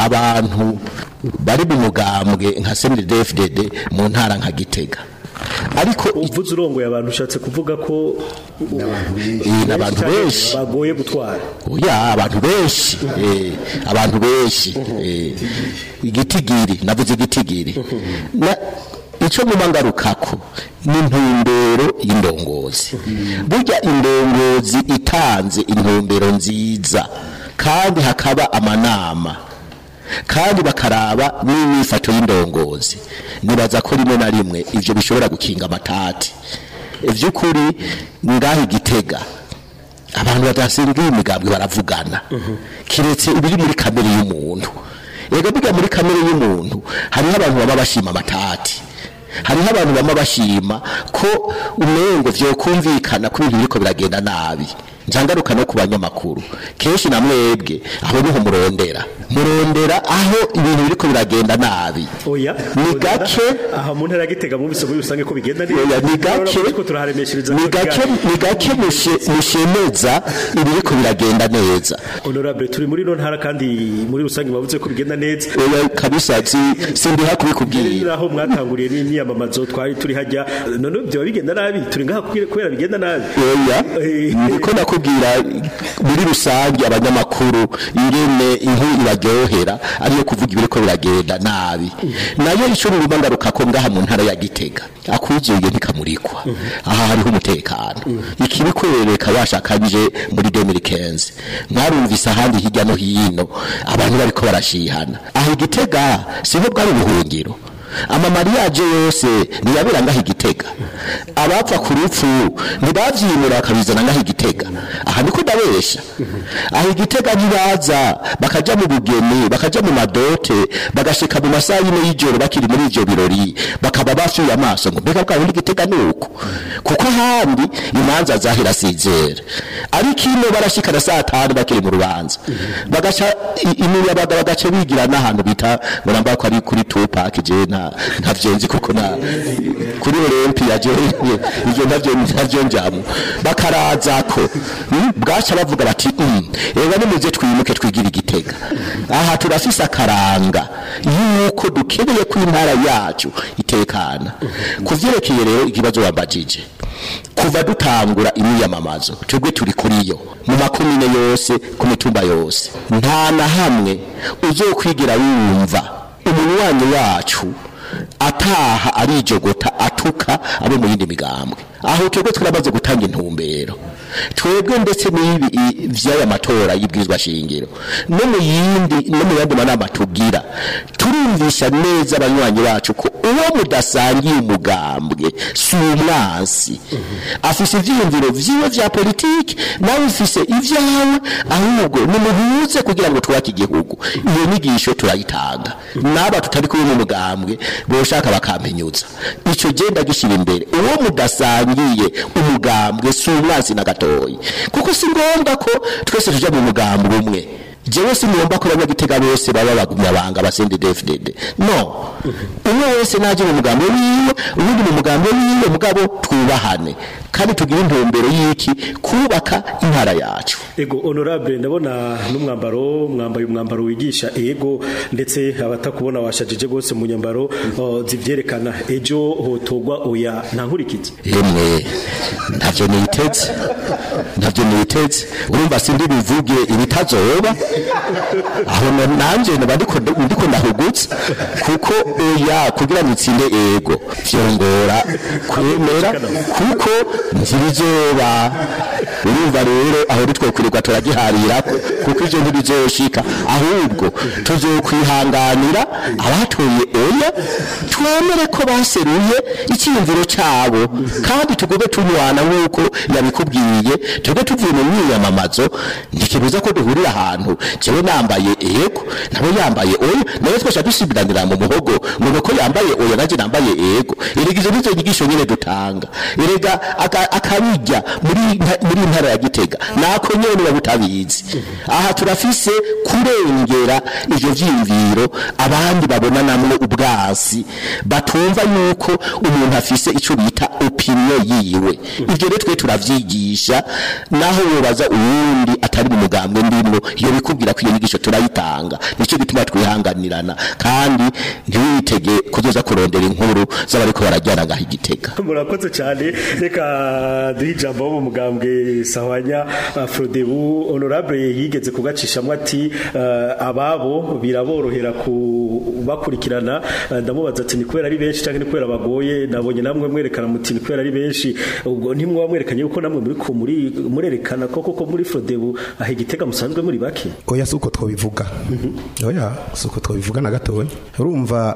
abantu bari mu mugambwe nka CNDD-FDD mu ntara nka Gitega ariko uvuze urongoye abantu ushatse kuvuga ko Eh, n'abantu benshi bagoye gutwara oya abantu benshi eh, abantu benshi eh, igitigiri navuze igitigiri na icyo muba ngarukako ni intumbero y'indongozi burya indongozi itanze intumbero nziza kandi hakaba amanama kandi bakaraba n'imyifato y'indongozi nibaza ko rimwe na rimwe ivyo bishobora gukinga amatati ivy'ukuri ngaho igitega abantu badasingiye imigambwe baravugana kiretse ibiri muri kamere y'umuntu ega biga muri kamere y'umuntu hariho abantu baba bashima amatati hariho abantu baba bashima ko umengo vyokumvikana ko ibintu biriko biragenda nabi njangaruka no ku banyamakuru kenshi na mwebwe aho niho murondera murondera aho ibintu biriko biragenda nabi oya ni gake aha mu ntara ya gitega mwumvise muri rusange ko bigenda neza Oya, ni gake Urabona ko turaharemeshereza ni gake ni gake mushe- mushemeza ibiriko biragenda neza honorable turi muri no ntara kandi muri rusange bavuze ko bigenda neza oya kabisa si sindiha kubikubwira aho mwatanguriye n'imyamamazo twari turi hajya none byo bigenda nabi turi ngaha kubera- kubera bigenda nabi oya niko nakubwira muri rusange abanyamakuru ingene inkuru ibaryohera ariyo kuvuga ibiriko biragenda nabi nayo ico ruruma ngaruka ko ngaha mu ntara ya Gitega akuzuye ntikamurikwa aha hariho umutekano ikibikwereka bashakanje muri 2015 mwarumvise ahandi hirya no hino abantu bariko barashihana aho Gitega siho bwari ubuhungiro amamariyaje yose ntiyabera ngaho igitega abapfa ku rupfu ntibavyimura bakabizana ngaho igitega aha niko ndabesha aho igitega ntibaza bakaja mu bugeni bakaja mu madote bagashika mu masaha yine y'ijoro bakiri muri ivyo birori bakaba bafyuye amaso ngo mbega bwa bundi igitega ni uko kuko ahandi imanza zahera sizera ariko ino barashika na saa tanu bakiri mu rubanza bagaca i- imiyabaga bagaca bigira n'ahantu bita ngo namba ko ari kuri tupac je nta ntavyo nzi kuko na kuri olympia je ivyo ntavyo ntavyo njamo bakaraza ko mm, bwaca bavuga bati mm, ega nimuze twimuke twigira igitega aha turafise akaranga yuko dukeneye ko intara yacu itekana kuvyerekeye rero ikibazo wambajije kuva dutangura imyiyamamazo twebwe turi kuri yo mu makomine yose ku mitumba yose nta na hamwe uzokwigira wumva umunywanyi wacu ataha arijogota atuka abo mu yindi migambwe aho twebwe turamaze gutanga intumbero twebwe ndetse n'ibi i- vy'aya matora y'ibwirizwa shingiro no mu yindi no mu yandi manama tugira turumvisha neza abanywanyi bacu ko uwo mudasangiye umugambwe si umwansi afise ivyiyumviro vyiwe vya politiki nawe ufise ivyawe ahubwo nimuhuze kugira ngo twubake igihugu iyo nyigisho turayitanga n'aba tutari kumwe mu mugambwe boshaka bakampinyuza ico genda gishira imbere uwo mudasangiye umugambwe si umwansi na gatoyi kuko si ngombwa ko twese tuja mu mugambwe umwe jewe sinumva ko abanyagitega bose baba bagumyabanga basende DFDD no umwe wese naje mu mugambo wiwe ubundi mu mugambo wiwe mugabo twubahane kandi tugire intumbero y'iki kubaka intara yacu Ego honorable ndabona n'umwambaro mwambaye umwambaro wigisha ego ndetse abatakubona washajije gose mu nyambaro uh, zivyerekana ejo hotogwa oya nta nkurikizi yemwe ntavyo niteze ntavyo niteze urumva sindi bivuge ibitazoba aho na- nanje naba ndiko ndiko ndahugutse kuko oya kugira nitsinde ego vyongora kwemera kuko ntibizoba urumva rero aho nitwokwirirwa turagiharira kuko ivyo ntibizoshika ahubwo tuzokwihanganira abatoye oya twemere ko baseruye icyiyumviro cyabo kandi tugobe tunywana nk'uko yabikubwiye tube tuvuye mu myiyamamazo ntikibuza ko duhurira ahantu jewe nambaye ego nawe yambaye oya nawe twese dusibiranira mu muhogo ngo nuko yambaye oya nanjye nambaye ego erega izo nizo nyigisho nyine dutanga erega aka- akabijya muri nta- muri ntara ya gitega nako nyene niba butabizi aha turafise kurengera ivyo vyiyumviro abandi babona namwe ubwasi batumva yuko umuntu afise ico bita opinion yiwe ivyo rero twe turavyigisha naho wobaza uwundi atari mu mugambwe ndimwo iyo bikubwira ko iyo nyigisho turayitanga nico gituma twihanganirana kandi ntiwitege kuzoza kurondera inkuru z'abariko barajyana ngaho igitega murakoze cyane reka duhe ijambo wo mu mugambwe sahwanya uh, frodebu honorable yigeze kugacishamwo ati uh, ababo biraborohera kubakurikirana uh, ndamubaza ati ni kubera ari benshi cyangwa ni kubera bagoye nabonye namwe mwerekana muti ni kubera ari benshi ubwo ntimwaba mwerekanye yuko namwe muri ko muri murerekana ko koko muri frodebu aho igitega musanzwe muri bake oya si uko twabivuga oya si uko twabivuga na gatoya urumva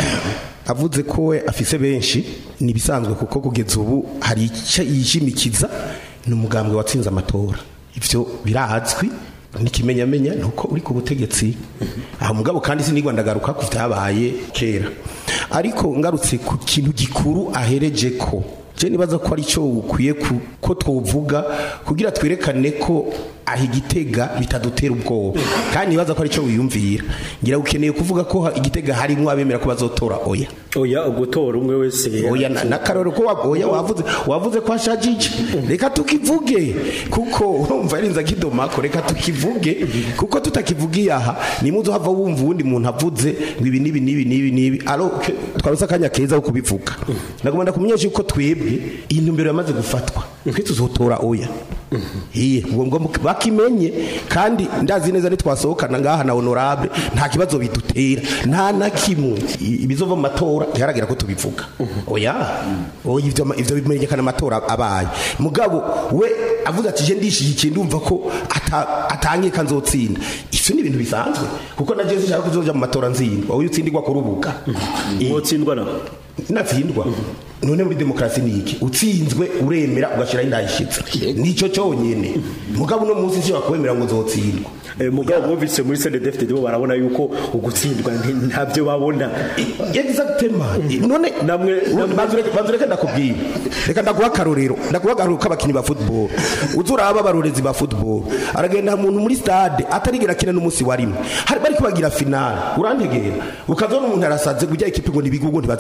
avuze ko we afise benshi ni ibisanzwe kuko kugeza ubu hari icyo yishimikiza ni umugambwe watsinze amatora ibyo birazwi n'ikimenyamenya ni uko uri ku butegetsi aho mugabo kandi sinigwa ndagaruka ku byabaye kera ariko ngarutse ku kintu gikuru ahereje ko je nibaza ko ari cyo ukwiye ku- ko twovuga kugira twerekane ko aho igitega bitadutera ubwoba kandi nibaza ko ari cyo wiyumvira ngira ukeneye kuvuga ko ha- igitega harimo abemera ko bazotora oya oya ugutora umwe wese oya na- n'akarorero ko wa- oya wavuze wavuze ko hashajije reka tukivuge kuko urumva yarinze akidomako reka tukivuge kuko tutakivugiye aha nimuzo hava wumva uwundi muntu avuze ngo ibi nibi nibi nibi nibi alo ke- twarose akanya keza ko kubivuga nagomba kumenyesha yuko twebwe iyi ntumbero yamaze gufatwa twe tuzotora oya iye ubwo ngo bakimenye kandi ndazi neza nitwasohokana ngaha na honorable nta kibazo bidutera nta na kimwe I- ibizova mu matora ntiharagera ko tubivuga oya oya ivyo ma- ivyo bimenyekana amatora abaye mugabo we avuze ati je ndishigikiye ndumva ko ata- atangika nzotsinda ivyo ni ibintu bisanzwe kuko na jewe sinshaka kuzoja mu matora nzindwa uyu utsindirwa ku rubuga mwotsindwa na natsindwa none muri demokarasi ni iki utsinzwe uremera ugashiraho indahishitse nicyo cyonyine mugabo uno munsi nshobora kuwemera ngo uzotsindwa Eh, mugabo bumvise muri CNDD-FDD bo barabona yuko ugutsindwa nti- ntabyo babona exactement none namwe banzu reka ndakubwira reka ndaguha akarorero ndaguha akarorero k'abakinnyi ba football uzi uraba abarorezi ba football aragenda umuntu muri stade atarigera akina n'umunsi wa rimwe hari bari kubagira finale urantegera ukazona umuntu arasaze kujya ikipe ngo nibigugo ntibazi gukina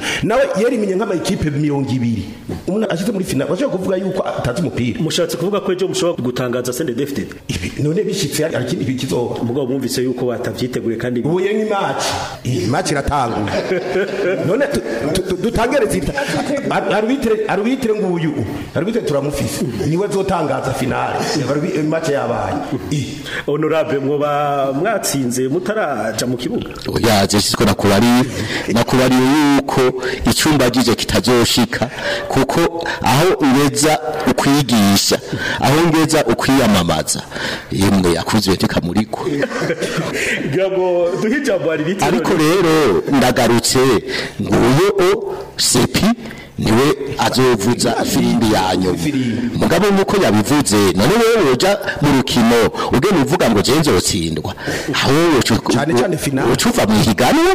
nawe yerimenye nk'amayikipe mirongo ibiri umuntu ashyize muri finale bashobora kuvuga yuko atazi umupira mushatse kuvuga ko ejo mushobora gutangaza sende defite Ibi- none bishitse hari ikindi bikizoba mugabo mwumvise yuko batavyiteguye kandi ubuye nk'imaci iyi maci iratangura none tu- tu- tu- dutangere zita Ar- arbitre arbitre nguyu arbitre turamufise niwe zotangaza finale Arbi- maci yabaye I. honorable mwoba mwatsinze mutaraja mu kibuga oya je siko nakubariye nakubariye yuko icyumba gije kitazoshika kuko aho ngeza ukwigisha aho ngeza ukwiyamamaza yemwe yakuzwe tukamuriko ngira ngo duhe ijambo hari biti ariko rero ndagarutse nguyo o sepi niwe azovuza firimbi yanyu mugabo nuko yabivuze none wewe woja mu rukino ugenda uvuga ngo je nzotsindwa aho Cane cane finale. ucuva mu higanwa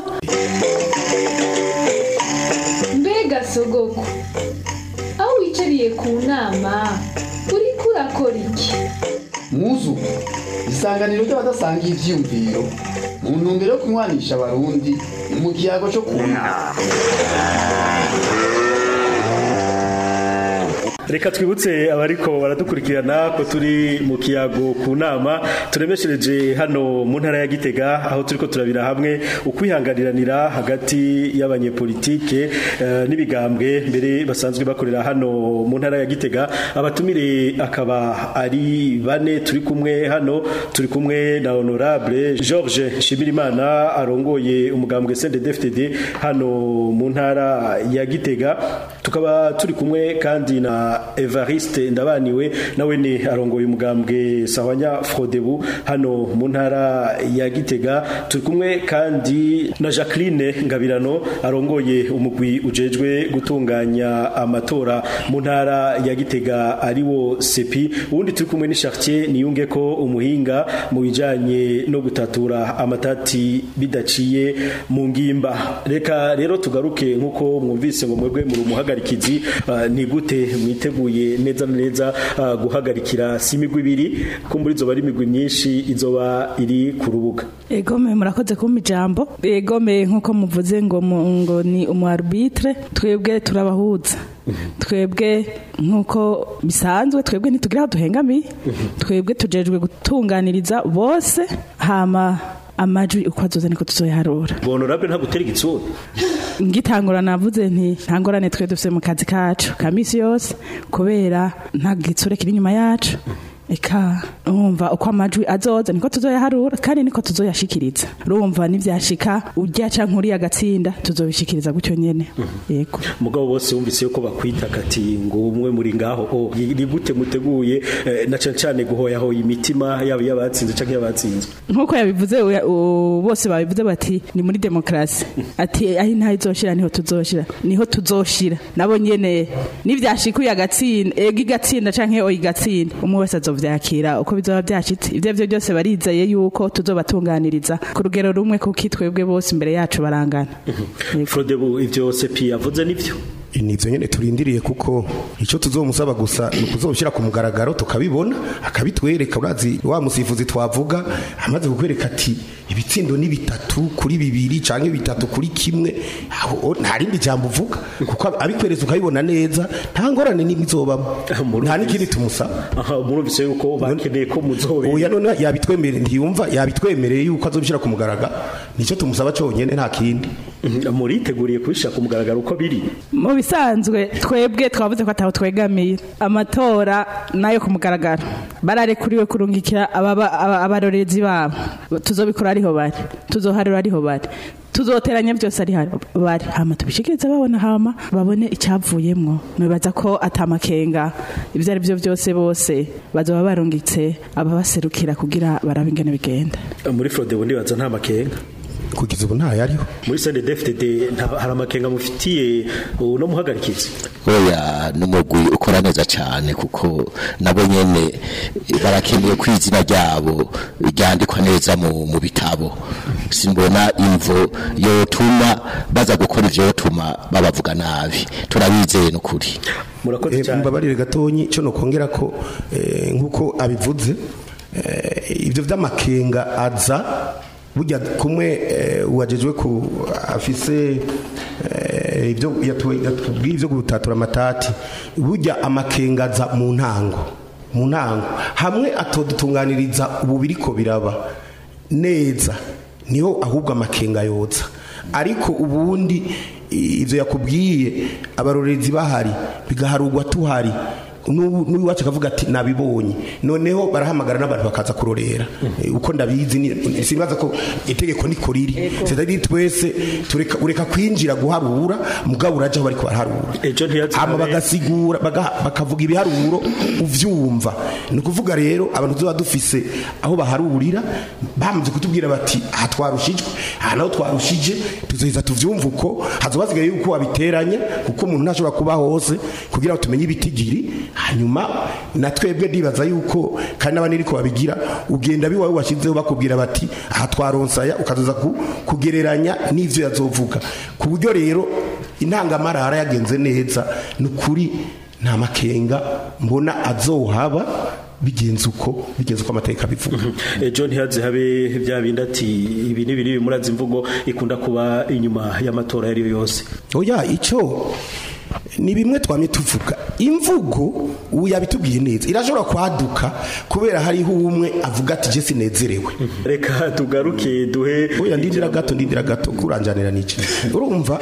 mbega sogoko aho wicariye ku nama uriko urakora iki muzu isanganiro ry'abadasangiye ivyiyumviro mu ntumbero yo kunywanisha abarundi mu kiyago cyo kunama reka twibutse abariko baradukurikirana ko turi mu kiyago ku nama turemeshereje hano mu ntara ya gitega aho turiko turabira hamwe ukwihanganiranira hagati y'abanyepolitike eh, n'ibigambwe mbere basanzwe bakorera hano mu ntara ya gitega abatumire akaba ari bane turi kumwe hano turi kumwe na honorable george shimirimana arongoye umugambwe cndfdd hano mu ntara ya gitega tukaba turi kumwe kandi na evariste ndabaniwe nawe ni arongoye umugambwe sahwanya frodebu hano mu ntara ya gitega turi kumwe kandi na jacqueline ngabirano arongoye umugwi ujejwe gutunganya amatora mu ntara ya gitega ariwo sepi ubundi turi kumwe ni chartier niyunge ko umuhinga mu bijanye no gutatura amatati bidaciye mu ngimba reka rero tugaruke nkuko mwumvise ngo mwebwe muri umuhagarikizi uh, ni gute mwiteguye neza na neza uh, guhagarikira si imigwi ibiri ko muri zo bari imigwi myinshi izoba iri ku rubuga egome murakoze kumpa ijambo egome nk'uko muvuze ngo mu- ngo ni umu arbitre twebwe turabahuza twebwe nk'uko bisanzwe twebwe ntitugira aho duhengamiye twebwe tujejwe gutunganiriza bose hama amajwi uko azoza niko tuzoyaharura honorable nta gutera igitsura ngitangura navuze nti nta ngorane twe dufite mu kazi kacu ka misi yose kubera nta gitsure kiri inyuma yacu eka urumva uko amajwi azoza niko tuzoyaharura kandi niko tuzoyashikiriza urumva nivyashika urya canke uriya agatsinda tuzobishikiriza gutyo nyene yego mugabo bose wumvise yuko bakwita kati ngo umwe muri ngaho o ni gute muteguye eh, na cane cane guhoyahoya imitima yaba yabatsinze canke yabatsinzwe nkuko yabivuze uya- u- bose babivuze bati ni muri demokrasi ati aho intaha izoshira niho tuzoshira niho tuzoshira nabo nyene nivyashika uyu agatsinda ega igatsinda canke oya igatsinda umwe wese azovyakira uko bizoba vyashitse ivyo vyo byose barizeye yuko tuzobatunganiriza ku rugero rumwe kuko twebwe bose imbere yacu barangana Yego. frodebu ivyo sepi yavuze nivyo nivyo nyene turindiriye kuko ico tuzomusaba gusa ni ukuzobishyira ku mugaragaro tukabibona akabitwereka urazi wa musifuzi twavuga amaze kukwereka ati ibitsindo ni bitatu kuri bibiri canke bitatu kuri kimwe aho nta rindi jambo uvuga kuko abikwereza ukabibona neza nta ngorane n'imwe izobamo nta n'ikindi tumusaba aha murumvise yuko bakeneye ko muzobe oya none yabitwemereye ntiyumva yabitwemereye yuko azobishyira ku mugaragaro nicyo tumusaba conyene nta kindi muriteguriye kubishira ku mugaragaro uko biri mu bisanzwe twebwe twavuze ko ataho twegamiye amatora nayo ku mugaragaro bararekuriwe kurungikira ababa- aba- abarorezi babo tuzobikora ariho bari tuzoharura ariho bari tuzoteranya byose ari hano bari hama tubishikirize babona hama babone icyavuyemwo nibaza ko atamakenga ibyo ari byo byose bose bazoba barungitse ababaserukira kugira barabe ingene bigenda muri frodebu ndibaza nta makenga kugeza ubu ntayariho muri cndfdd nta- hari amakenga mufitiye uno muhagarikizi oya n'umugwi ukora neza cyane kuko nabo nyene barakeneye ko izina ryabo ryandikwa neza mu, mu bitabo simbona imvo yotuma baza gukora ivyo yotuma babavuga nabi turabizeye n'ukuri murakoze Eh, cyane mbabarire gatonyi cyo nokongera ko eh, nkuko abivuze eh, ivyo vy'amakenga aza burya kumwe eh, uwajejwe ku afise eh, eh, ibyo yatu- yatubwiye ibyo gutatura amatati burya amakengaza mu ntango mu ntango hamwe atodutunganiriza ubu biriko biraba neza niho ahubwo amakenga yotsa ariko ubundi i- ivyo yakubwiye abarorerezi bahari bigaharugwa tuhari n'ubu- n'uwacu akavuga ati nabibonye noneho barahamagara n'abantu bakaza kurorera Eh, uko ndabizi ni- simbaza ko itegeko niko riri c'est twese tureka ureka kwinjira guharura mugabo uraje aho bariko baraharura ejo ntiyazi hama habe- bagasigura baga- bakavuga ibiharuro uvyumva ni ukuvuga rero abantu tuba dufise aho baharurira bamaze kutubwira bati aha twarushijwe aha naho twarushije tuzoheza tuvyumva uko hazoba hasigaye yuko wabiteranya kuko umuntu ntashobora kuba hose kugira ngo tumenye ibitigiri hanyuma na twebwe ndibaza yuko kandi n'abandi ariko babigira ugenda biwawe washyizeho bakubwira bati aha twaronsaya ukazoza ku- kugereranya n'ivyo yazovuga ku buryo rero intangamarara yagenze neza ni ukuri nta makenga mbona azohaba bigenze uko bigenze uko amateka bivuga ejo ntihaze habe bya bindi ati ibi ni biri bimuraza imvugo ikunda kuba inyuma y'amatora ayo ari yo yose oya icyo ni bimwe twamye tuvuga imvugo ubu yabitubwiye neza irashobora kwaduka kubera hariho umwe avuga ati je sinezerewe reka tugaruke duhe oya ndindira gato ndindira gato kuranjanira niki urumva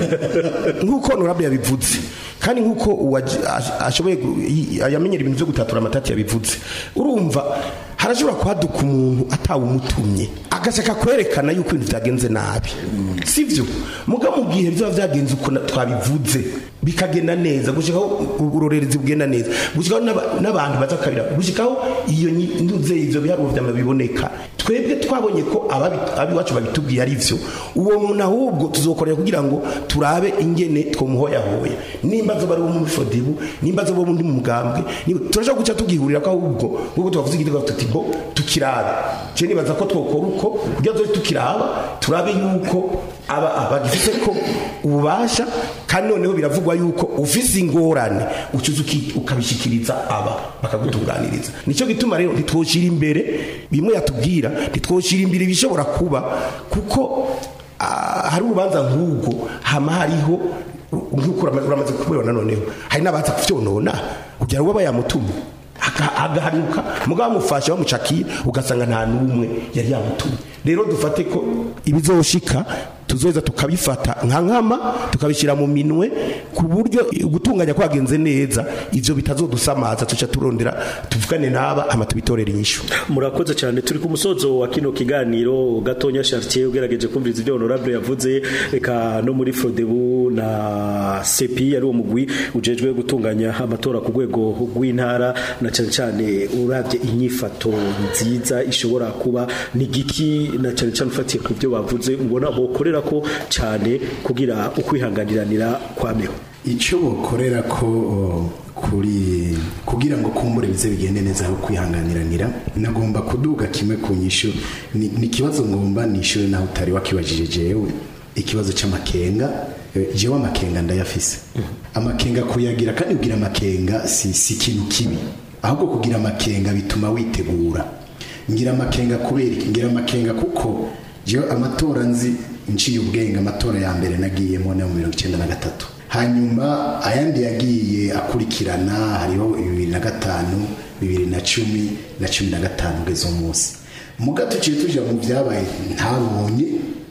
nk'uko honorable yabivuze kandi nk'uko uwaji- ash- ashoboye gu- yi- yamenyera ibintu byo gutatura amatati yabivuze urumva harashobora kwaduka umuntu atawumutumye agashaka kwerekana yuko ibintu byagenze nabi sivyo muga mu gihe byaba byagenze uko na- twabivuze bikagenda neza gushikaho urorerezi bugenda neza gushikaho n'aba- n'abantu baza kabira gushikaho iyo nyi- nduze ivyo biharuro vyama biboneka twebwe twabonye ko ababi- abiwacu babitubwiye ari vyo uwo muntu ahubwo tuzokorera kugira ngo turabe ingene twomuhoyahoya nimba zo bari bo muri fodibu nimba zo bo muri mu mugambwe niba- turashobora guca tugihurira ko ahubwo nk'uko tubavuze igitego tuti bo tukirabe je nibaza ko twokora uko kugira ngo tukiraba turabe yuko aba abagifite ko ububasha kandi noneho biravugwa yuko ufise ingorane ucuza uki- ukabishikiriza aba bakagutunganiriza nicyo gituma rero ntitwoshira imbere bimwe yatubwira ntitwoshira imbere ibishobora kuba kuko ah, hari urubanza nk'ubwo hama hariho nk'uko urama- uramaze kubibona noneho hari n'abaza kuvyonona kugira ngo baba yamutumye Aga- agahanuka mugabo bamufashe bamucakiye ugasanga nta n'umwe yari yamutumye rero dufate ko ibizoshika tuzoza tukabifata nka nkama tukabishyira mu minwe ku buryo gutunganya kwagenze neza ivyo bitazodusamaza tuca turondera tuvugane n'aba hama tubitorera inyishu murakoze cyane turi ku musozo wa kino kiganiro gatonya Chartier ugerageje kumviriza ibyo honorable yavuze reka no muri Frodebu na CPI ari uwo mugwi ujejwe gutunganya amatora ku rwego rw'intara na cyane cyane uravye inyifato nziza ishobora kuba ni giki na cyane cyane ufatiye ku byo bavuze ubona bokorera ko cyane kugira ukwihanganiranira kwameho icyo bokorera ko o, kuri kugira ngo kumbure bize bigende neza aho kwihanganiranira nagomba kuduga kimwe ku nyishu ni ni ikibazo ngomba nishyure naho utari wakibajije jewe ikibazo cy'amakenga Eh, jewe amakenga ndayafise amakenga kuyagira kandi kugira amakenga si si ikintu kibi ahubwo kugira amakenga bituma witegura ngira amakenga kubera iki ngira amakenga kuko jewe amatora nzi nciye ubwenge amatora ya mbere nagiyemo no mu mirongo icyenda na gatatu hanyuma ayandi yagiye akurikirana hariho bibiri na gatanu bibiri na cumi na cumi na gatanu ugeze umunsi mu gato tuciye tuja mu byabaye ntabonye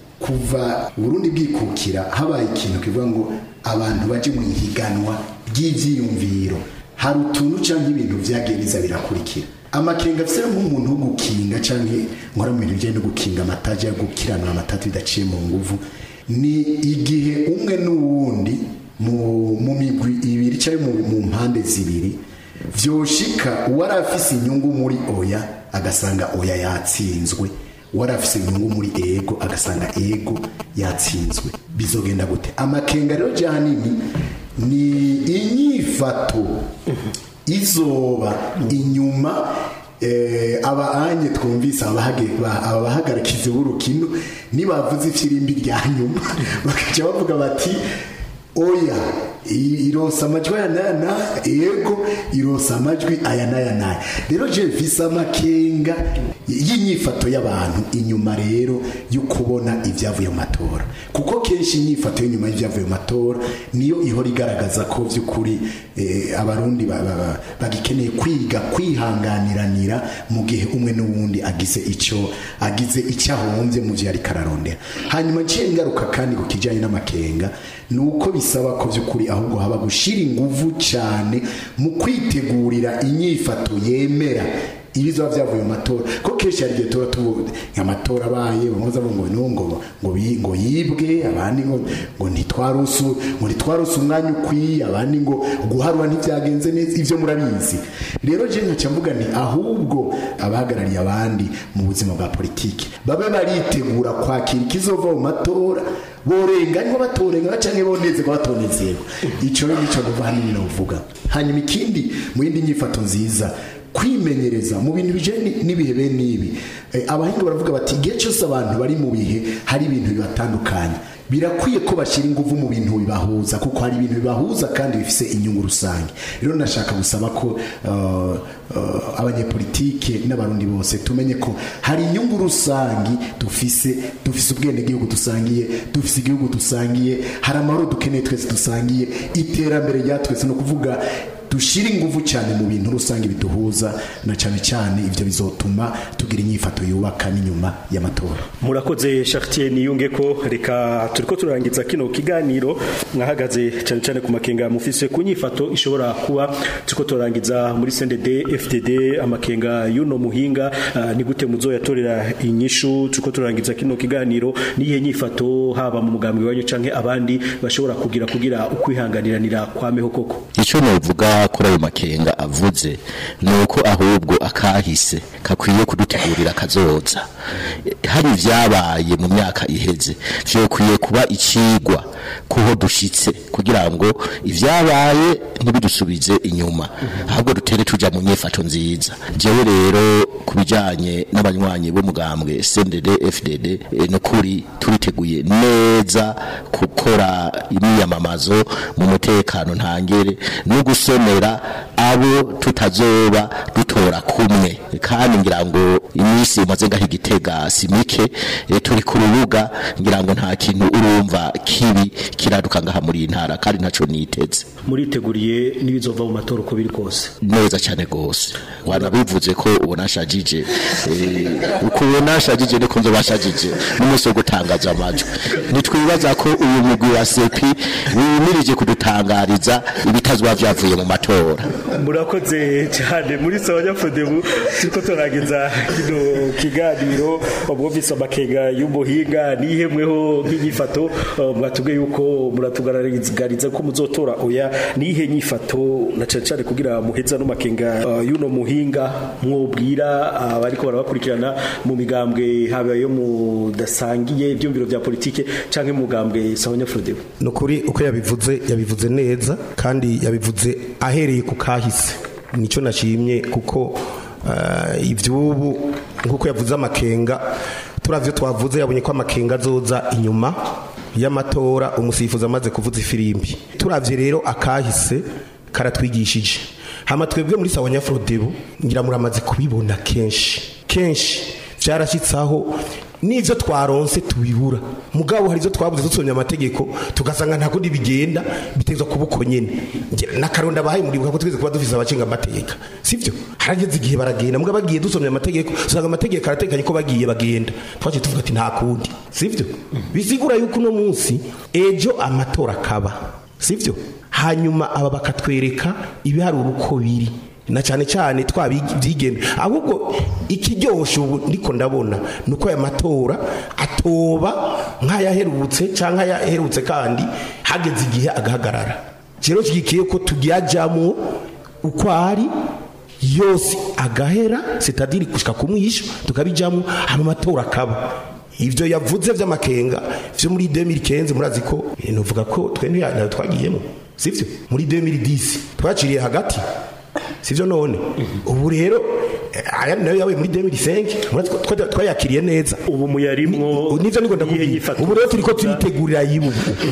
kuva Burundi bwikukira habaye ikintu kivuga ngo abantu baje mu ihiganwa ry'ivyiyumviro hari utuntu canke ibintu vyagiye biza birakurikira amakenga afise nk'umuntu wo gukinga canke nkora mu bintu bijanye no gukinga amataje yo gukiranura amatatu bidaciye mu nguvu ni igihe umwe n'uwundi mu, mu migwi ibiri canke mu, mu mpande zibiri vyoshika uwari afise inyungu muri oya agasanga oya yatsinzwe uwari afise inyungu muri ego agasanga ego yatsinzwe bizogenda gute amakenga rero jahanini ni inyifato izoba inyuma eh, abaanye twumvise abahage- ba- abahagarikizi b'urukino nibavuze ifirimbi rya nyuma bakaca bavuga bati oya I- ironsa amajwi aya n'aya n'aya yego ironsa amajwi aya n'aya n'aya rero je mfise amakenga y'inyifato y'abantu inyuma rero yo kubona ibyavuye mu matora kuko kenshi inyifato y'inyuma y'ibyavuye mu matora niyo ihora igaragaza ko by'ukuri eh, abarundi ba- ba- ba- bagikeneye kwiga kwihanganiranira mu gihe umwe n'uwundi agize icyo agize icyo ahombye mu gihe ariko ararondera hanyuma nciye ngaruka kandi ku kijyanye n'amakenga ni uko bisaba ko by'ukuri ahubwo haba gushyira ingufu cyane mu kwitegurira inyifato yemera ibizoba byavuye mu matora ko kenshi hari igihe tuba tubuze amatora abaye bamwe bavuga ngo no ngo ngo bi- ngo yibwe abandi ngo ngo ntitwarusu ngo ntitwarusu umwanya ukwiye abandi ngo guharura ntibyagenze neza ibyo murabizi rero je nkaca mvuga nti ahubwo abahagarariye abandi mu buzima bwa politiki babe baritegura kwakira ikizova mu matora borenganywa batorenganywa canke bonezerwa batonezerwa ico rero nico nuva hanini novuga hanyuma ikindi mu yindi nyifato nziza kwimenyereza mu bintu bijanye n'ibihe bene ibi Eh, abahinga baravuga bati igihe cyose abantu bari mu bihe hari ibintu bibatandukanye birakwiye ko bashyira ingufu mu bintu bibahuza kuko hari ibintu bibahuza kandi bifise inyungu rusange rero nashaka gusaba ko uh, uh, abanyepolitike n'abarundi bose tumenye ko hari inyungu rusangi dufise dufise ubwenegihugu dusangiye dufise igihugu dusangiye hari amahoro dukeneye twese dusangiye iterambere rya twese no kuvuga dushyire ingufu cyane mu bintu rusange biduhuza na cyane cyane ibyo bizotuma tugira inyifato yubaka n'inyuma y'amatora murakoze Chartier niyunge ko reka turiko turangiza kino kiganiro mwahagaze cyane cyane ku makenga mufise ku nyifato ishobora kuba turiko turangiza muri CNDD FDD amakenga y'uno muhinga ah, ni gute muzoyatorera inyishu turiko turangiza kino kiganiro niye nyifato haba mu mugambi wanyu canke abandi bashobora kugira kugira ukwihanganiranira kwameho koko icyo novuga kuri ayo makenga avuze ni uko ahubwo akahise kakwiye kudutegurira kazoza hari ibyabaye mu myaka iheze byokwiye kuba ikigwa kuho dushitse kugira ngo ibyabaye ntibidusubize inyuma ahubwo dutere tuja mu nyifato nziza jewe rero ku bijyanye n'abanywanyi b'umugambwe CNDD FDD eh, no kuri turiteguye neza gukora imyiyamamazo mu mutekano ntangere no gusomera abo tutazoba dutora kumwe kandi ngira ngo iminsi imaze ngaho igitega si mike eh, turi ku rubuga ngira ngo nta kintu urumva kibi kiraduka ngaha muri iyi ntara kandi ntaco niteze muriteguriye n'ibizova mu matora uko biri kose neza cyane gose wanabivuze ko ubona shajije eh, uko ubona shajije niko nzo bashajije n'umunsi wo gutangaza amajwi nitwibaza ko uyu mugwi wa sepi wimirije kudutangariza ibitazwa vyavuye mu matora murakoze cyane muri sawanya fodebu turiko turangiza kino kiganiro mwumvise amakenga y'umuhinga nihemweho nk'inyifato uh, mwatubwiye yuko muratugaragariza ko muzotora oya nihe nyifato na cyane cyane kugira muheza no makenga uh, y'uno muhinga mwobwira abariko barabakurikirana mu migambwe haba yo mudasangiye ibyumviro bya politike canke mu mugambwe sawanya fodebu ni ukuri uko yabivuze yabivuze neza kandi yabivuze ahereye ku kahise nicyo nashimye kuko eh, iby'ubu nk'uko yavuze amakenga turavyo twavuze yabonye ko amakenga azoza inyuma y'amatora umusifuzi amaze kuvuza ifirimbi turavye rero akahise karatwigishije hama twebwe muri sawa nyafrodebu ngira muramaze kubibona kenshi kenshi vyarashitsaho n'ivyo twaronse tubibura mugabo hari ivyo twabuze dusomye amategeko tugasanga nta kundi bigenda bitezwa kuba uko nyene Ngira- n'akaronda bahaye muribuka ko twese kuba dufise abacinga amateka sivyo harageze igihe baragenda mugabo bagiye dusomye amategeko usanga amategeko aratekanye ko bagiye bagenda twaciye tuvuga ati nta kundi sivyo bisigura yuko uno munsi ejo amatora akaba sivyo hanyuma aba bakatwereka ibiharuro uko biri na cyane cyane twabyigenda ahubwo ikiryoshe ubu ndiko ndabona ni uko aya matora atoba nk'ayaherutse cyangwa ayaherutse kandi hageze igihe agahagarara rero kigikiye ko tujyajyamo uko ari yose agahera sitadiri gushika kumwisha tukabijyamo hama amatora akaba ivyo yavuze vy'amakenga vyo muri 2015 murazi ko eh, novuga ko twe ntiya- ntayo twagiyemo sivyo muri 2010 twaciriye hagati sivyo none ubu rero eh, aya nayo yawe muri 2005 murazi ko twa- twayakiriye neza ubu muyarimwo nivyo niko iyihe ndakubwira nyifato ubu rero turiko turitegurira yibu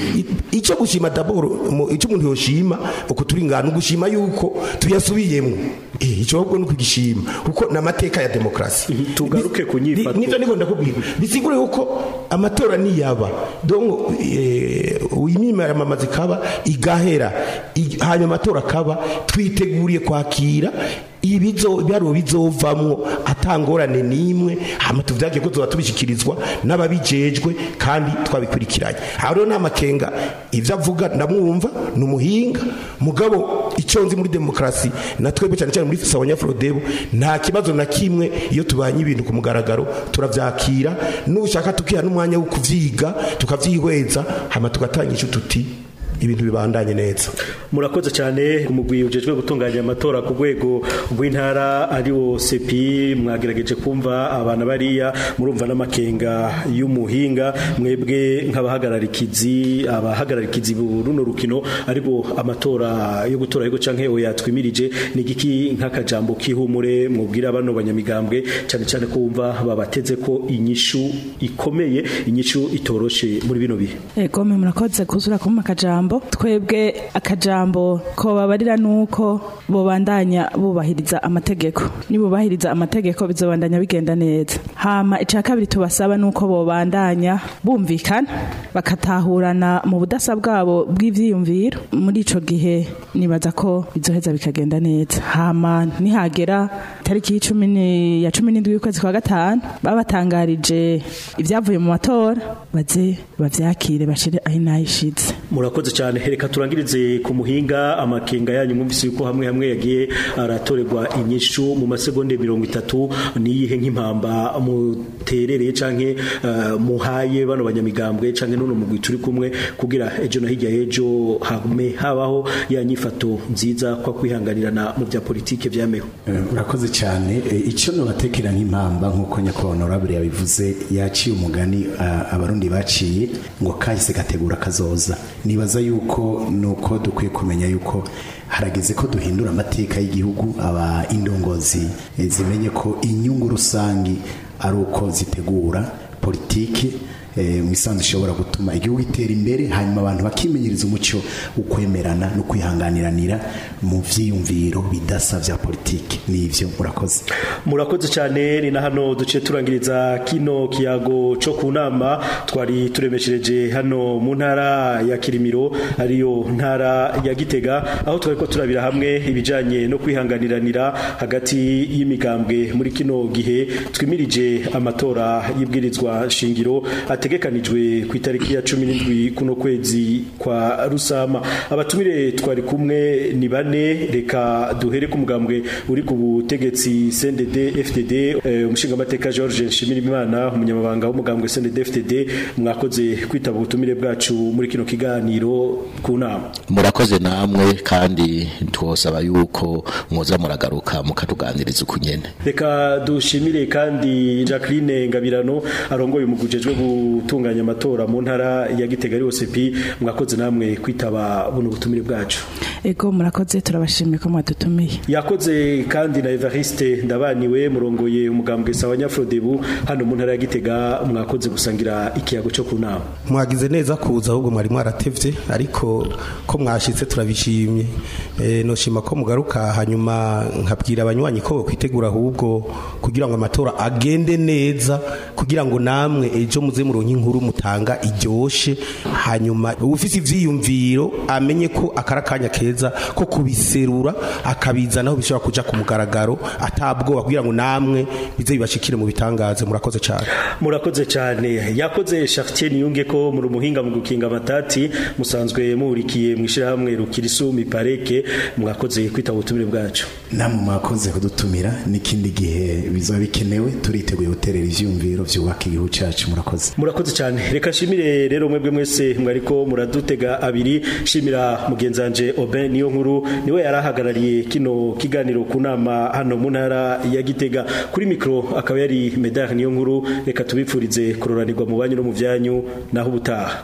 icyo gushima daboro icyo umuntu yoshima uko turi ngana gushima yuko tuyasubiyemo eh icyo ahubwo ni ukugishima kuko namateka ya demokrasi tugaruke ku nyifato. nivyo niko ndakubwira bisigure yuko amatora niyaba donc eh uyimimara mamazi kaba igahera i- hanyuma amatora akaba twiteguriye kwakira ibizo byaro bizovamwo atangorane nimwe hama tuvyaje ko zoba tubishikirizwa n'ababijejwe kandi twabikurikiranye aho rero namakenga ivyo avuga ndamwumva ni umuhinga mugabo icyo nzi muri demokrasi na twebwe cyane cyane muri sawanya Frodebo nta kibazo na kimwe iyo tubanye ibintu ku mugaragaro turavyakira nushaka tukiha n'umwanya wo kuvyiga tukavyihweza hama tugatangisha tuti ibintu bibandanye neza murakoze cyane umugwi ujejwe gutunganya amatora ku rwego rw'intara ari wo sepi mwagerageje kumva abana bariya murumva n'amakenga y'umuhinga mwebwe nk'abahagararikizi abahagararikizi runo rukino aribo amatora yo gutora yego canke oya twimirije ni igiki nk'akajambo kihumure mwubwira bano banyamigambwe cyane cyane ko wumva babateze ko inyishu ikomeye inyishu itoroshe muri bino bihe Ego me murakoze kuzura kuma akajambo twebwe akajambo ko babarira nuko bobandanya bubahiriza amategeko nibubahiriza amategeko bizobandanya bigenda neza hama ica kabiri tubasaba nuko bobandanya bumvikana bakatahurana mu budasa bwabo bw'ivyiyumviro muri ico gihe nibaza ko bizoheza bikagenda neza hama nihagera tariki y'icumi ni- ya cumi n'indwi y'ukwezi kwa gatanu babatangarije ibyavuye mu matora baze bavyakire bashire aho inayishize murakoze cyane reka turangirize ku muhinga amakenga yanyu mwumvise yuko hamwe hamwe yagiye aratorerwa inyishu mu masegonde mirongo itatu niyihe nk'impamba muterereye canke eh, muhaye bano banyamigambwe canke n'uno mugwi turi kumwe kugira ejo na hirya y'ejo hame habaho ya nyifato nziza kwa kwihanganirana mu bya politike vyameho Eh, urakoze cyane Eh, icyo nobatekera nk'impamba nk'uko nyakubahwa honorable yabivuze yaciye umugani ah, abarundi baciye ngo kahise gategura kazoza nibaza yuko nuko dukwiye kumenya yuko harageze ko duhindura amateka y'igihugu aba indongozi eh, zimenye ko inyungu rusangi ari uko zitegura politiki eh, mu isanzwe ishobora gutuma igihugu gitera imbere hanyuma abantu bakimenyereza umuco ukwemerana no kwihanganiranira mu vyiyumviro bidasa vya politiki nivyo murakoze murakoze cyane ni na hano duciye turangiriza kino kiyago cyo ku nama twari turemeshereje hano mu ntara ya kirimiro ariyo ntara ya gitega aho twari ko turabira hamwe ibijyanye no kwihanganiranira hagati y'imigambwe muri kino gihe twimirije amatora y'ibwirizwa shingiro ategekanijwe ku itariki ya cumi n'indwi kuno kwezi kwa rusama abatumire twari kumwe ni bane reka duhere ku mugambwe uri ku butegetsi CNDD FDD eh, umushingamateka George Nshimirimana umunyamabanga w'umugambwe CNDD FDD mwakoze kwitaba ubutumire bwacu muri kino kiganiro ku nama murakoze namwe kandi twosaba yuko mwoza muragaruka mukatuganiriza ukunyene reka dushimire kandi Jacqueline Ngabirano arongoye umugujejwe gutunganya amatora mu ntara ya Gitega ari OCP mwakoze namwe kwitaba buno butumire bwacu ego murakoze turabashimiye ko mwadutumiye yakoze kandi na Evariste ndabaniwe murongoye umugambwe sawa Nyafrodebu hano mu ntara ya Gitega mwakoze gusangira ikiyago cyo ku nama mwagize neza kuza ahubwo mwari mwaratevye ariko ko mwashitse turabishimye e, noshima ko mugaruka hanyuma nkabwira abanywanyi ko kwitegura ahubwo kugira ngo amatora agende neza kugira ngo namwe ejo muze muronke inkuru mutanga iryoshe hanyuma ufise ivyiyumviro amenye ko akarakanya keza ko kubiserura akabizanaho bishobora kuja ku mugaragaro atabwoba kugira ngo namwe bize bibashikire mu bitangaze murakoze cyane murakoze cyane yakoze Chartier Niyunge ko muri umuhinga mu gukinga amatati musanzwe muhurikiye mu ishirahamwe rukirisu mipareke mwakoze kwitaba ubutumire bwacu namwe mwakoze kudutumira n'ikindi gihe bizoba bikenewe turiteguye guterera ivyumviro vyubaka igihugu cacu murakoze murakoze cyane reka nshimire rero mwebwe mwese mwariko muradutega abiri shimira mugenzanje Oben niyo nkuru niwe yarahagarariye kino kiganiro ku nama hano mu ntara ya Gitega kuri mikro akaba yari Medar niyo nkuru reka tubipfurize kuroranirwa mu banyu no mu vyanyu naho ubutaha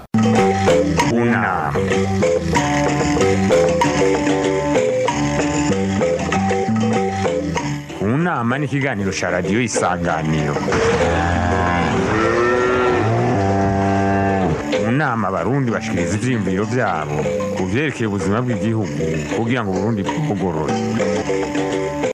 Una. nama n'ikiganiro cya radiyo isanganiro mu nama abarundi bashikiriza ivyiyumviro vyabo ku vyerekeye ubuzima bw'igihugu kugira ngo uburundi bugorore